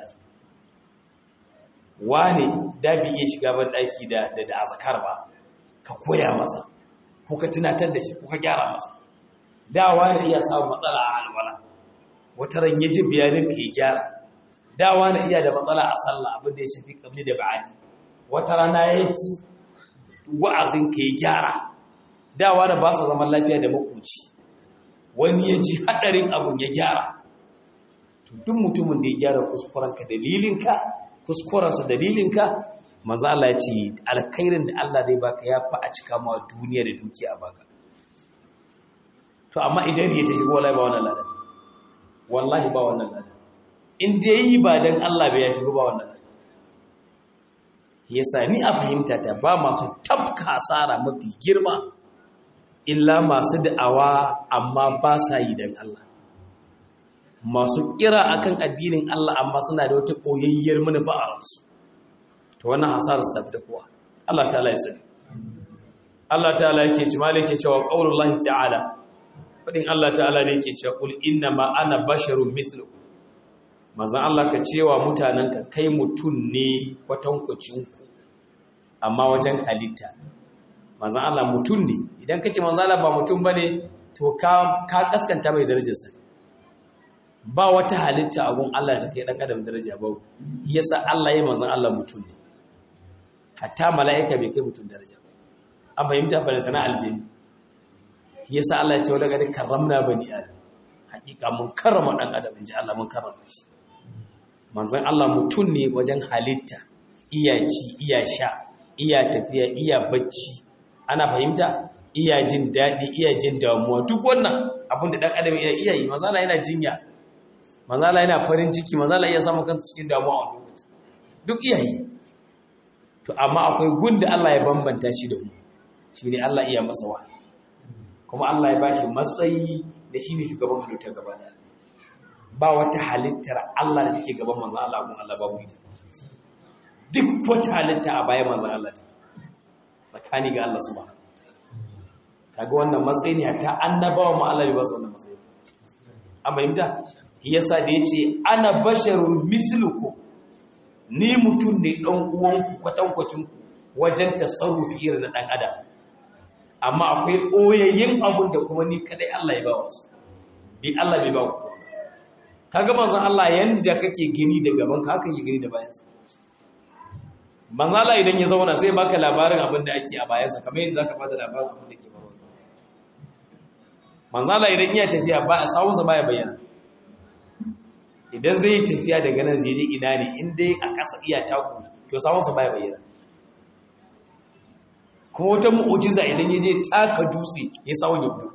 wane da bi iya shiga ban ɗaki da da azakar ba ka koya masa ko ka tunatar da shi ko ka gyara masa da wane iya samun matsala a alwala wata ran ya ji bayanin ka ya gyara da wane iya da matsala a sallah abin da ya shafi kabli da ba'adi wata rana ya ci wa'azin ka ya gyara dawa da ba sa zaman lafiya da makoci wani ya ji haɗarin abun ya gyara duk mutumin da ya gyara kuskurenka dalilinka kuskurensa dalilinka maza Allah ya ce alkhairin da Allah zai baka ya fi a cika ma duniya da dukiya baka to amma idan ya ta shigo wallahi ba wannan ladan wallahi ba wannan ladan in dai yi ba dan Allah bai ya shigo ba wannan ladan yasa ni a fahimta ta ba masu tabka asara mafi girma illa masu da'awa amma ba sa yi don Allah masu kira akan addinin Allah amma suna da wata koyayyar manufa a ransu to wannan hasarar su tafi da kowa Allah ta'ala ya sani Allah ta'ala yake ci malik yake cewa qaulullahi ta'ala fadin Allah ta'ala ne yake cewa qul inna ma ana basharun mithlu manzon Allah ka cewa mutanenka kai mutun ne kwatankwacin ku amma wajen halitta manzan Allah mutum ne idan ka ce manzan Allah ba mutum ba ne to ka kaskanta mai darajarsa ba wata halitta a gun Allah da kai ɗan adam daraja ba yasa Allah ya manzan Allah mutum ne hatta mala'ika bai kai mutum daraja an fahimta fahimta na aljini yasa Allah ya ce wadda gadi karramna bani adam hakika mun karrama ɗan adam in ji Allah mun karrama shi manzan Allah mutum ne wajen halitta iya ci iya sha iya tafiya iya bacci ana fahimta iya jin daɗi iya jin damuwa duk wannan abin da ɗan adam yana iya yi manzala yana jinya manzala yana farin ciki manzala iya samun kansa cikin damuwa a lokaci duk iya yi to amma akwai gunda Allah ya bambanta shi da mu shi ne Allah iya masa wahayi kuma Allah ya bashi matsayi da shi ne shugaban halitta gaba da ba wata halittar Allah da take gaban manzan Allah kun Allah babu ita duk wata halitta a bayan manzan Allah take tsakani ga Allah subhanahu kaga wannan matsayi ne hatta annabawa ma Allah bai ba su wannan matsayi an fahimta yasa da yace ana basharun misluku ni mutum ne dan uwan ku kwatankwacin ku wajen tasarrufi irin na dan adam amma akwai oyayyin abun da kuma ni kadai Allah ya ba wasu bi Allah bai ba ku kaga manzon Allah yanda kake gani da gaban ka haka yake gani da bayansa manzon Allah idan ya zauna sai baka labarin abin da ake a bayansa kamar yadda zaka bada labarin abin da ke faruwa manzon Allah idan iya tafiya ba a sawunsa baya bayyana idan zai yi tafiya daga nan zai je ina ne in dai a kasa iya taku to sawunsa baya bayyana kuma wata mu'ujiza idan ya je taka dutse ya sawun ya fito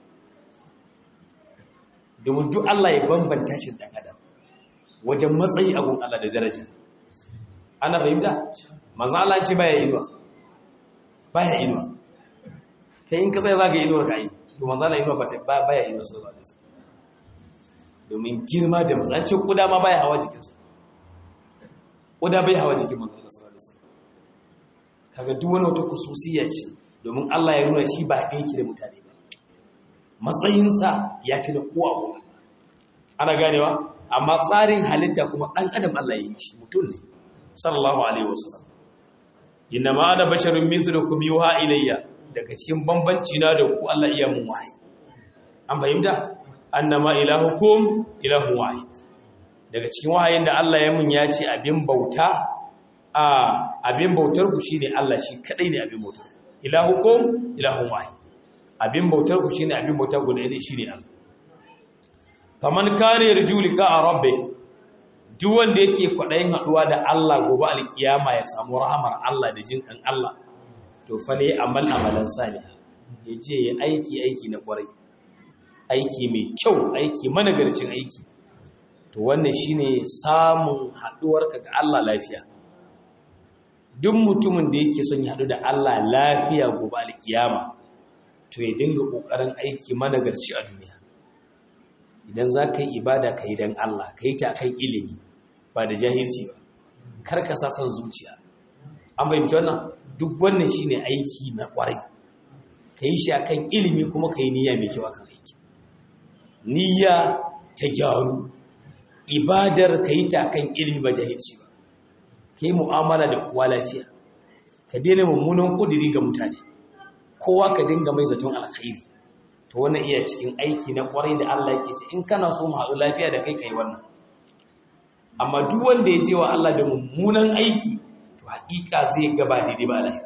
domin duk Allah ya bambanta shi dan adam wajen matsayi abun Allah da daraja ana fahimta manzo Allah ce baya inuwa baya inuwa kai in ka sai zaka inuwar ka yi to manzo Allah inuwa ba baya inuwa sallallahu alaihi wasallam domin girma da matsancin kuda ma baya hawa jikinsa kuda bai hawa jikin manzo Allah sallallahu alaihi wasallam kaga duk wani wata kususiya ce domin Allah ya nuna shi ba ɗaya yake da mutane ba matsayinsa ya fi na kowa abu ana ganewa amma tsarin halitta kuma ɗan adam Allah ya yi shi mutum ne sallallahu alaihi wasallam inna ma ana basharun mithlukum yuha ilayya daga cikin bambanci na da ku Allah iya mun wahayi an fahimta annama ilahukum ilahu wahid daga cikin wahayin da Allah ya mun ya ce abin bauta a abin bautar ku shine Allah shi kadai ne abin bautar ilahukum ilahu wahid abin bautar ku shine abin bautar guda ne shine Allah faman kana yarju liqa rabbih duk wanda yake kwadayin haduwa da Allah gobe alkiyama ya samu rahamar Allah da jinkan Allah to fa ne amal amalan salih yaje ya aiki aiki na kwarai aiki mai kyau aiki managarcin aiki to wannan shine samun haduwarka ga Allah lafiya duk mutumin da yake son ya hadu da Allah lafiya gobe alkiyama to ya dinga ƙoƙarin aiki managarci a duniya idan za ka yi ibada ka yi don Allah ka yi ta kan ilimi ba da jahilci ba kar ka sa son zuciya an fahimci wannan duk wannan shine aiki na ƙwarai ka yi shi akan ilimi kuma ka yi niyya mai kyau akan aiki niyya ta gyaru ibadar ka yi ta kan ilimi ba jahilci ba ka yi mu'amala da kowa lafiya ka daina mummunan ƙudiri ga mutane kowa ka dinga mai zaton alkhairi to wannan iya cikin aiki na kwarai da Allah yake ce in kana so mu haɗu lafiya da kai kai wannan amma duk wanda ya je wa Allah da mummunan aiki to haƙiƙa zai gaba daidai ba lafiya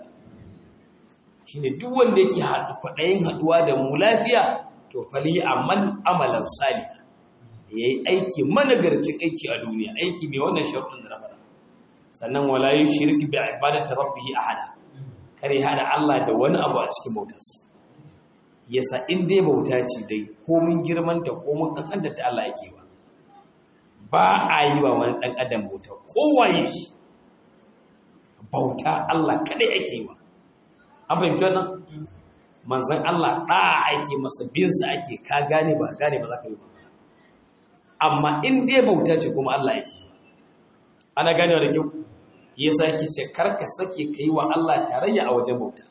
shine duk wanda yake haɗu kwaɗayin haɗuwa da mu lafiya to fali amal amalan salih yayi aiki managarcin aiki a duniya aiki mai wannan sharuɗin da na faɗa sannan wala yushrik bi ibadati rabbih ahada kare hada Allah da wani abu a cikin bautarsa yasa in dai bauta ce dai komin girmanta komin kankanta ta Allah yake ba ba a yi wa wani dan adam bauta kowaye shi bauta Allah kadai ake yi wa an fahimci wannan manzon Allah da ake masa bin sa ake ka gane ba gane ba za ka yi ba amma in dai bauta ce kuma Allah yake ana ganewa da kyau yasa yake ce karka sake kai wa Allah tarayya a wajen bauta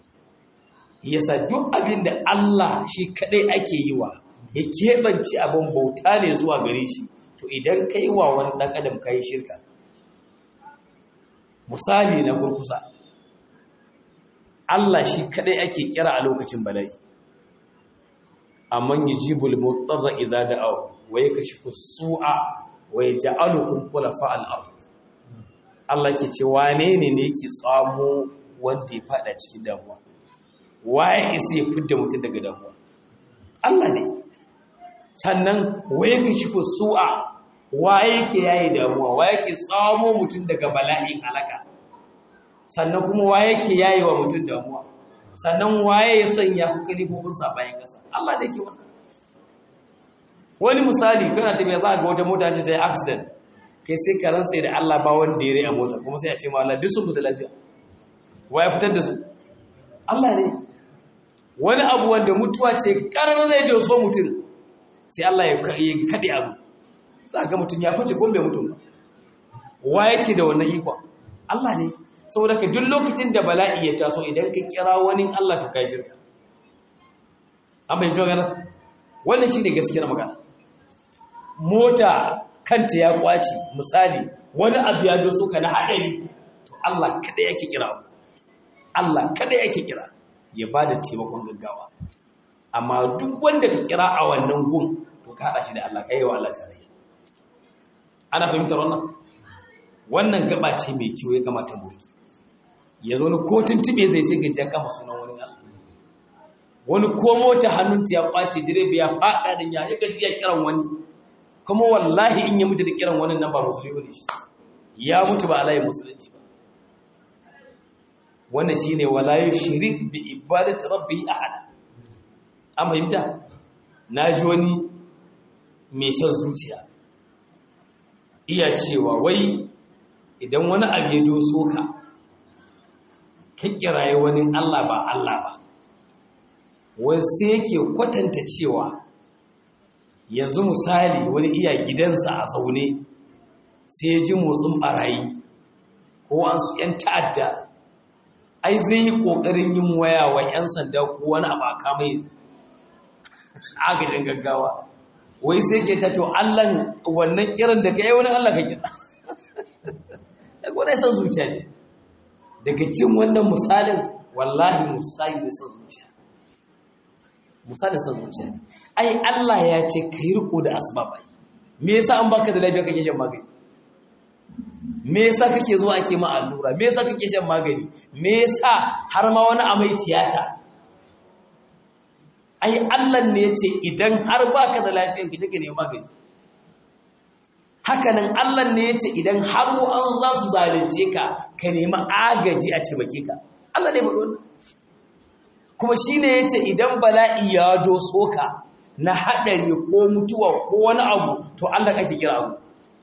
yasa duk abin da Allah shi kadai ake yi wa ya keɓance abin bauta ne zuwa gare shi to idan kai wa wani ɗan adam kai shirka misali na kurkusa Allah shi kadai ake kira a lokacin bala'i amman yujibul mutarra idza da'aw wa yakashifu su'a wa yaj'alukum khulafa al-ard Allah ke ce wane ne ne yake tsamo wanda ya fada cikin damuwa waye isa ya fidda mutum daga damuwa Allah ne sannan wa yakashifu su'a waye yake yayi damuwa waye yake tsamo mutum daga bala'in halaka sannan kuma waye yake yayi wa mutum damuwa sannan waye ya sanya ku kalifofin sa bayan kasa Allah da yake wannan wani misali kana tafiya za ga wata mota ta yi accident kai sai ka rantsa da Allah ba wanda ya rai a mota kuma sai a ce ma Allah duk sun fita lafiya waye fitar da su Allah ne wani abu wanda mutuwa ce karar zai je so mutum sai Allah ya kade abu za ga mutum ya fice ko bai mutum ba wa yake da wannan ikon Allah ne saboda ka duk lokacin da bala'i ya taso idan ka kira wani Allah to kai shirka an bai magana wannan shine gaskiyar magana mota kanta ya kwaci misali wani abu ya doso ka na hadari to Allah kada yake kira Allah kada yake kira ya bada taimakon gaggawa amma duk wanda ka kira a wannan gun to ka hada shi da Allah kai wa Allah tarayya ana fahimtar wannan wannan gaba ce mai kyau ya kamata mu rike yanzu wani ko tuntube zai sai gaji ya kama sunan wani Allah wani ko mota hannunta ya kwace direba ya fada da ya ya gaji ya kiran wani kuma wallahi in ya mutu da kiran wani nan ba musulmi ne shi ya mutu ba alayi musulunci ba wannan shine wala yushrik bi ibadati rabbi ahad an fahimta naji wani mai son zuciya iya cewa wai idan wani abu ya doso ka ka kiraye wani Allah ba Allah ba wasu yake kwatanta cewa yanzu misali wani iya gidansa a zaune sai ya ji motsin barayi ko an su ‘yan ta'adda ai zai yi ƙoƙarin yin waya wa ‘yan sanda ko wani abu a kamai agajin gaggawa wai sai ke ta to allan wannan kiran da ka yi wani allah ka kira daga wani san zuciya ne daga cin wannan misalin wallahi misali da san zuciya misalin san zuciya ne ai Allah ya ce ka yi riko da asbabai me yasa an baka da lafiya kake shan magani me yasa kake zuwa ake ma allura me yasa kake shan magani me yasa har ma wani amai tiyata ai Allah ne ya ce idan har baka da lafiya kake ka nemi magani hakanan Allah ne ya ce idan har an za su zalunce ka ka nemi agaji a taimake ka Allah ne faɗo wannan kuma shine ya ce idan bala'i ya doso ka na haɗari ko mutuwa ko wani abu to Allah kake kira abu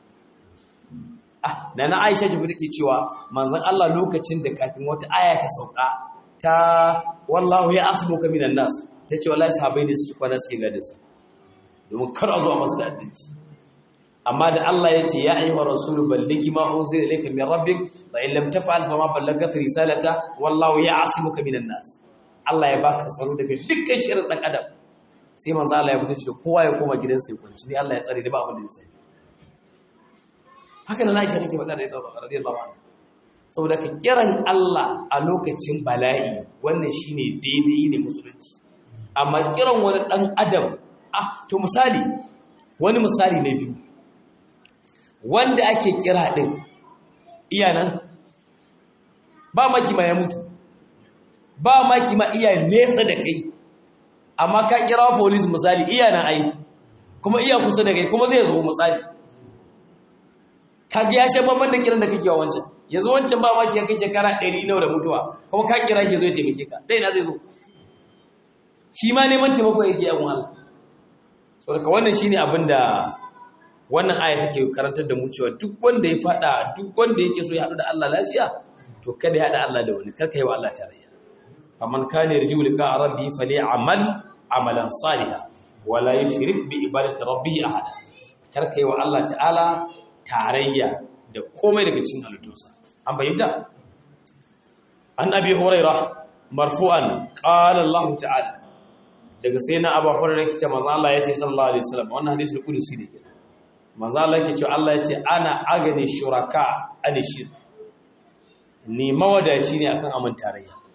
ah da na Aisha ji take cewa manzon Allah lokacin da kafin wata aya ta sauka ta wallahu ya asbuka minan nas tace wallahi sahabbai ne suke kwana suke gadin sa domin kar a zo masu ta'addanci amma da Allah ya ce ya ayyuhar rasulu balligi ma unzila ilayka min rabbik fa in lam taf'al fa ma ballaghta risalata wallahu ya'simuka minan nas Allah ya baka tsaro daga dukkan shirin dan adam sai manzo Allah ya fito da kowa ya koma gidansa ya kwanci ni Allah ya tsare da ba abin da ya sani haka nan Aisha take faɗa da ita radiyallahu anha saboda ka kiran Allah a lokacin bala'i wannan shine daidai ne musulunci amma kiran wani dan adam ah to misali wani misali na biyu wanda ake kira din iyanan ba maki ma ya mutu ba maki ma iya nesa da kai amma ka kira police misali iyanan ai kuma iya kusa da kai kuma zai zo misali ka ga ya shan babban da kiran da kake wa wancan yanzu wancan ba maki ya kai shekara 100 nawa da mutuwa kuma ka kira ke zo ya taimake ka ta ina zai zo shi ma neman taimako yake yawon Allah saboda wannan shine abin da wannan aya take karantar da mu cewa duk wanda ya fada duk wanda yake so ya haɗu da Allah lafiya to kada ya haɗa Allah da wani karka yi wa Allah tarayya faman kana yarju liqa rabbi falyamal amalan salihan wala yushrik bi ibadati rabbi ahada karka yi wa Allah ta'ala tarayya da komai daga cikin halittunsa an bayyana an abi hurairah marfu'an qala Allah ta'ala daga sai na abu hurairah kace manzo Allah yace sallallahu alaihi wasallam wannan hadisi kudusi ne kenan manzo Allah yake cewa Allah yace ana agani shuraka ani shirk ni mawadaci ne akan amin tarayya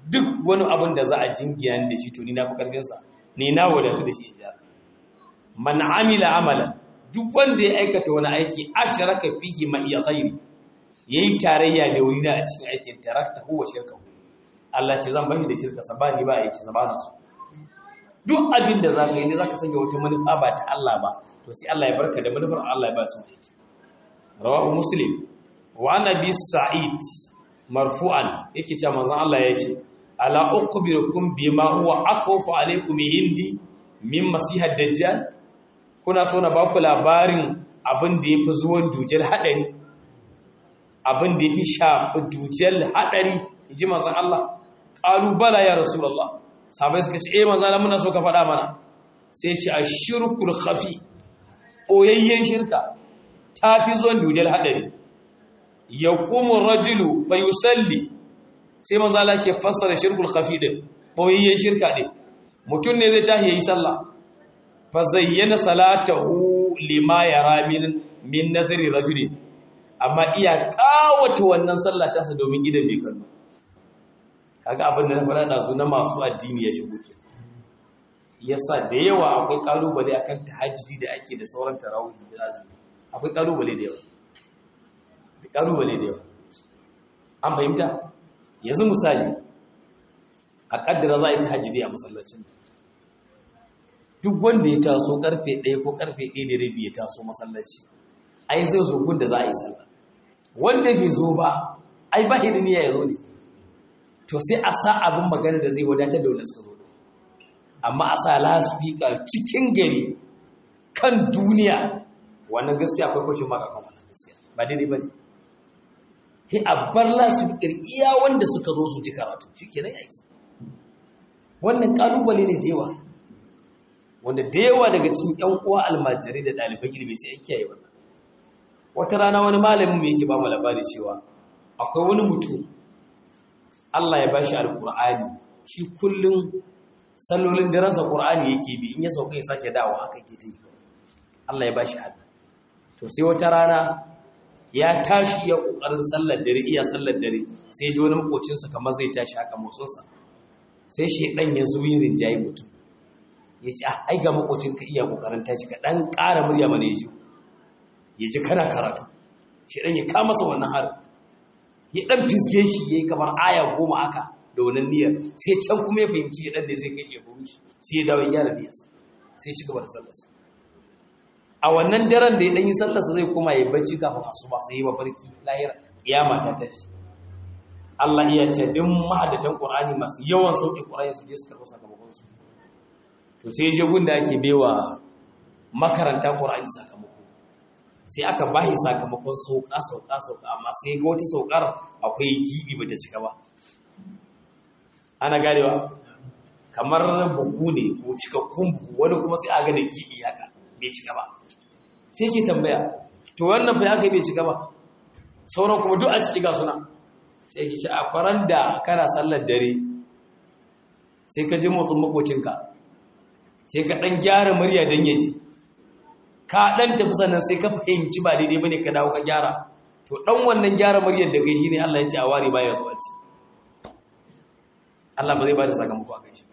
duk wani abin da za a jingiya da shi to ni na fi karfinsa ni na wadatu da shi in ja man amila amalan duk wanda ya aikata wani aiki ashraka fihi ma iya ghairi yayi tarayya da wani a cikin aikin tarakta huwa shirka Allah ce zan bani da shirka sa bani ba aiki zabana su duk abin da zaka yi ne zaka sanya wata manufa ba ta Allah ba to sai Allah ya barka da manufar Allah ya ba su aiki rawahu muslim wa nabi sa'id marfu'an yake cewa manzon Allah ya ce ala uqbirukum bima huwa akwafu alaykum indi min masihad dajjal kuna so na baku labarin abin da yafi zuwan dujal hadari abin da yafi shafi dujal hadari inji manzon Allah qalu bala ya rasulullah sahabbai suka ce eh manzon Allah muna so ka faɗa mana sai ce ashirkul khafi oyayyen shirka tafi zuwan dujal hadari yaqumu rajulu fayusalli sai manzo Allah ke fassara shirkul khafi din boyayyen shirka din mutum ne zai tahi yayi sallah fa zayyana salatahu lima yara min min nadri rajuli amma iya kawata wannan sallah ta domin gidan bai kallo kaga abin da na faɗa da su na masu addini ya shigo ke yasa da yawa akwai kalubale akan tahajjudi da ake da sauran tarawih da azumi akwai kalubale da yawa da kalubale da yawa an fahimta yanzu misali a kaddara za a yi tahajjudi a masallacin duk wanda ya taso karfe 1 ko karfe 1 da rabi ya taso masallaci ai zai zo gun da za a yi sallah wanda bai zo ba ai ba da niyya ya zo ne to sai a sa abin magana da zai wadatar da wanda suka zo amma a sa lasfika cikin gari kan duniya wannan gaskiya akwai kwashin maka kan wannan gaskiya ba daidai ba ne sai a bar lasfikar iya wanda suka zo su ji karatu shi kenan ya isa wannan kalubale ne da yawa wanda da yawa daga cikin yan uwa almajirai da ɗaliban ilimi sai an kiyaye wannan wata rana wani malamin mai yake ba mu labari cewa akwai wani mutum Allah ya bashi alkur'ani shi kullum sallolin daransa qur'ani yake bi in ya sauka ya sake dawo haka yake ta yi Allah ya bashi hada to sai wata rana ya tashi ya kokarin sallar dare iya sallar dare sai ji wani makocinsa kamar zai tashi haka motsinsa sai shedan ya zo yin rinjaye mutum ya ce ai ga makocinka iya kokarin tashi ka dan ƙara murya mana ya ji ya ji kana karatu shedan ya kama masa wannan har ya dan fisge shi yayi kamar aya goma haka da wannan niyyar sai can kuma ya fahimci ya dan da zai kai ya buru shi sai ya dawo ya gyara niyyarsa sai ya ci gaba da sallarsa a wannan daren da ya ɗanyi sallarsa zai koma ya bacci kafin asuba sai yi mafarki lahira kiyama ta tashi Allah iya ce duk ma'adatan Qur'ani masu yawan sauƙi Qur'ani su je su karɓi sakamakon su to sai je gun da ake baiwa makaranta Qur'ani sakamako sai aka bahi sakamakon sauƙa sauƙa sauƙa amma sai ga wata sauƙar akwai gibi bata cika ba ana ganewa kamar buhu ne ko cikakkun buhu wani kuma sai a ga da gibi haka bai cika ba sai ke tambaya to wannan fa haka bai cika ba sauran kuma duk a ciki ga suna sai ke ci a kwaran da kana sallar dare sai ka ji motsin makocinka sai ka dan gyara murya don yaji ka dan tafi sannan sai ka fahimci ba daidai bane ka dawo ka gyara to dan wannan gyara muryar da kai shine Allah ya ce a ware baya so a ci Allah ba zai ba da sakamako a kai shi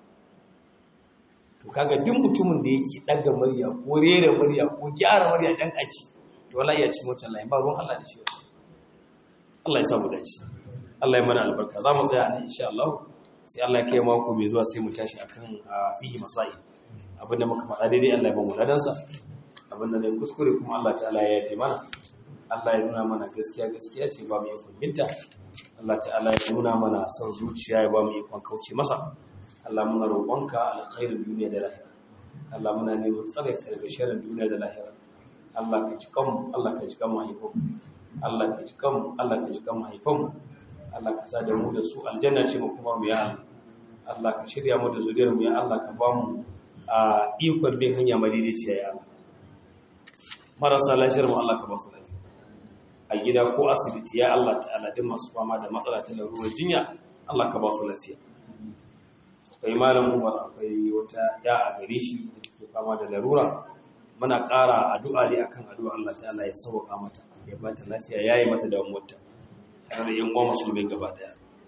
to kaga duk mutumin da yake daga murya ko rera murya ko gyara murya dan aji to wallahi ya cikin wancan layin ba ruwan Allah da shi Allah ya samu dace Allah ya mana albarka za mu tsaya nan insha Allah sai Allah ya kai mako mai zuwa sai mu tashi akan fihi masai abinda muka faɗa daidai Allah ya ba mu ladansa abinda ne kuskure kuma Allah ta'ala ya yafe mana Allah ya nuna mana gaskiya gaskiya ce ba mu yi kunginta Allah ta'ala ya nuna mana son zuciya ya ba mu ikon kauce masa Allah muna roƙonka alkhairin duniya da lahira Allah muna neman tsare ka daga sharrin duniya da lahira Allah ka ji kanmu Allah ka ji kanmu haifon Allah ka ji kanmu Allah ka ji kanmu haifon Allah ka sa da mu da su aljanna ce mu kuma mu ya Allah Allah ka shirya mu da zuriyar mu ya Allah ka ba mu a ikon bin hanya madaidaiciya ya Allah marasa lafiyar mu Allah ka ba su lafiya a gida ko asibiti ya Allah ta'ala duk masu fama da matsala ta larurar jinya Allah ka ba su lafiya akwai malam umar akwai wata ya a gare shi da take fama da larura muna ƙara addu'a ne akan addu'a Allah ta'ala ya sauka mata ya ba ta lafiya yayi mata damuwarta tare da yan uwa musulmai gaba daya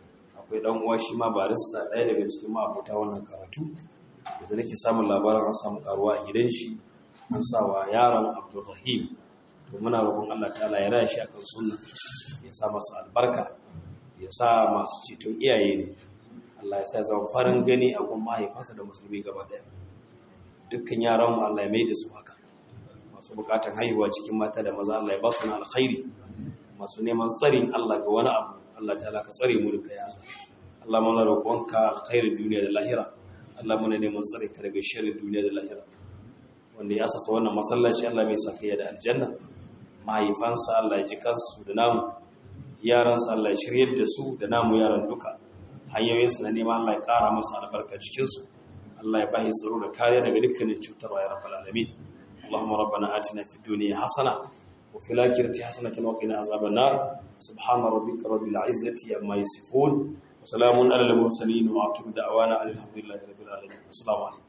akwai dan uwa shi ma barista ɗaya daga cikin ma'abota wannan karatu da nake samun labarin an samu karuwa a gidan shi an sa wa yaron abdulrahim to muna roƙon Allah ta'ala ya raya shi akan sunna ya sa masa albarka ya sa masu ceton iyaye ne Allah ya sa zama farin gani a gun mahaifansa da musulmi gaba ɗaya dukkan yaran mu Allah ya mai da su haka masu bukatan haihuwa cikin mata da maza Allah ya ba su na alkhairi masu neman tsarin Allah ga wani abu Allah ta'ala ka tsare mu duka ya Allah Allah muna roƙonka alkhairin duniya da lahira Allah muna neman tsare ka daga sharrin duniya da lahira wanda ya asasa wannan masallaci Allah mai sakayya da aljanna mahaifansa Allah ya ji kansu da namu yaransa Allah ya shiryar da su da namu yaran duka hanyoyinsu na neman Allah ya ƙara musu albarka cikinsu Allah ya bahi tsaro da kariya daga dukkanin cutarwa ya rabbal alamin اللهم ربنا آتنا في الدنيا حسنة وفي الآخرة حسنة وقنا عذاب النار سبحان ربك رب العزة عما يصفون وسلام على المرسلين وعقب دعوانا الحمد لله رب العالمين السلام عليكم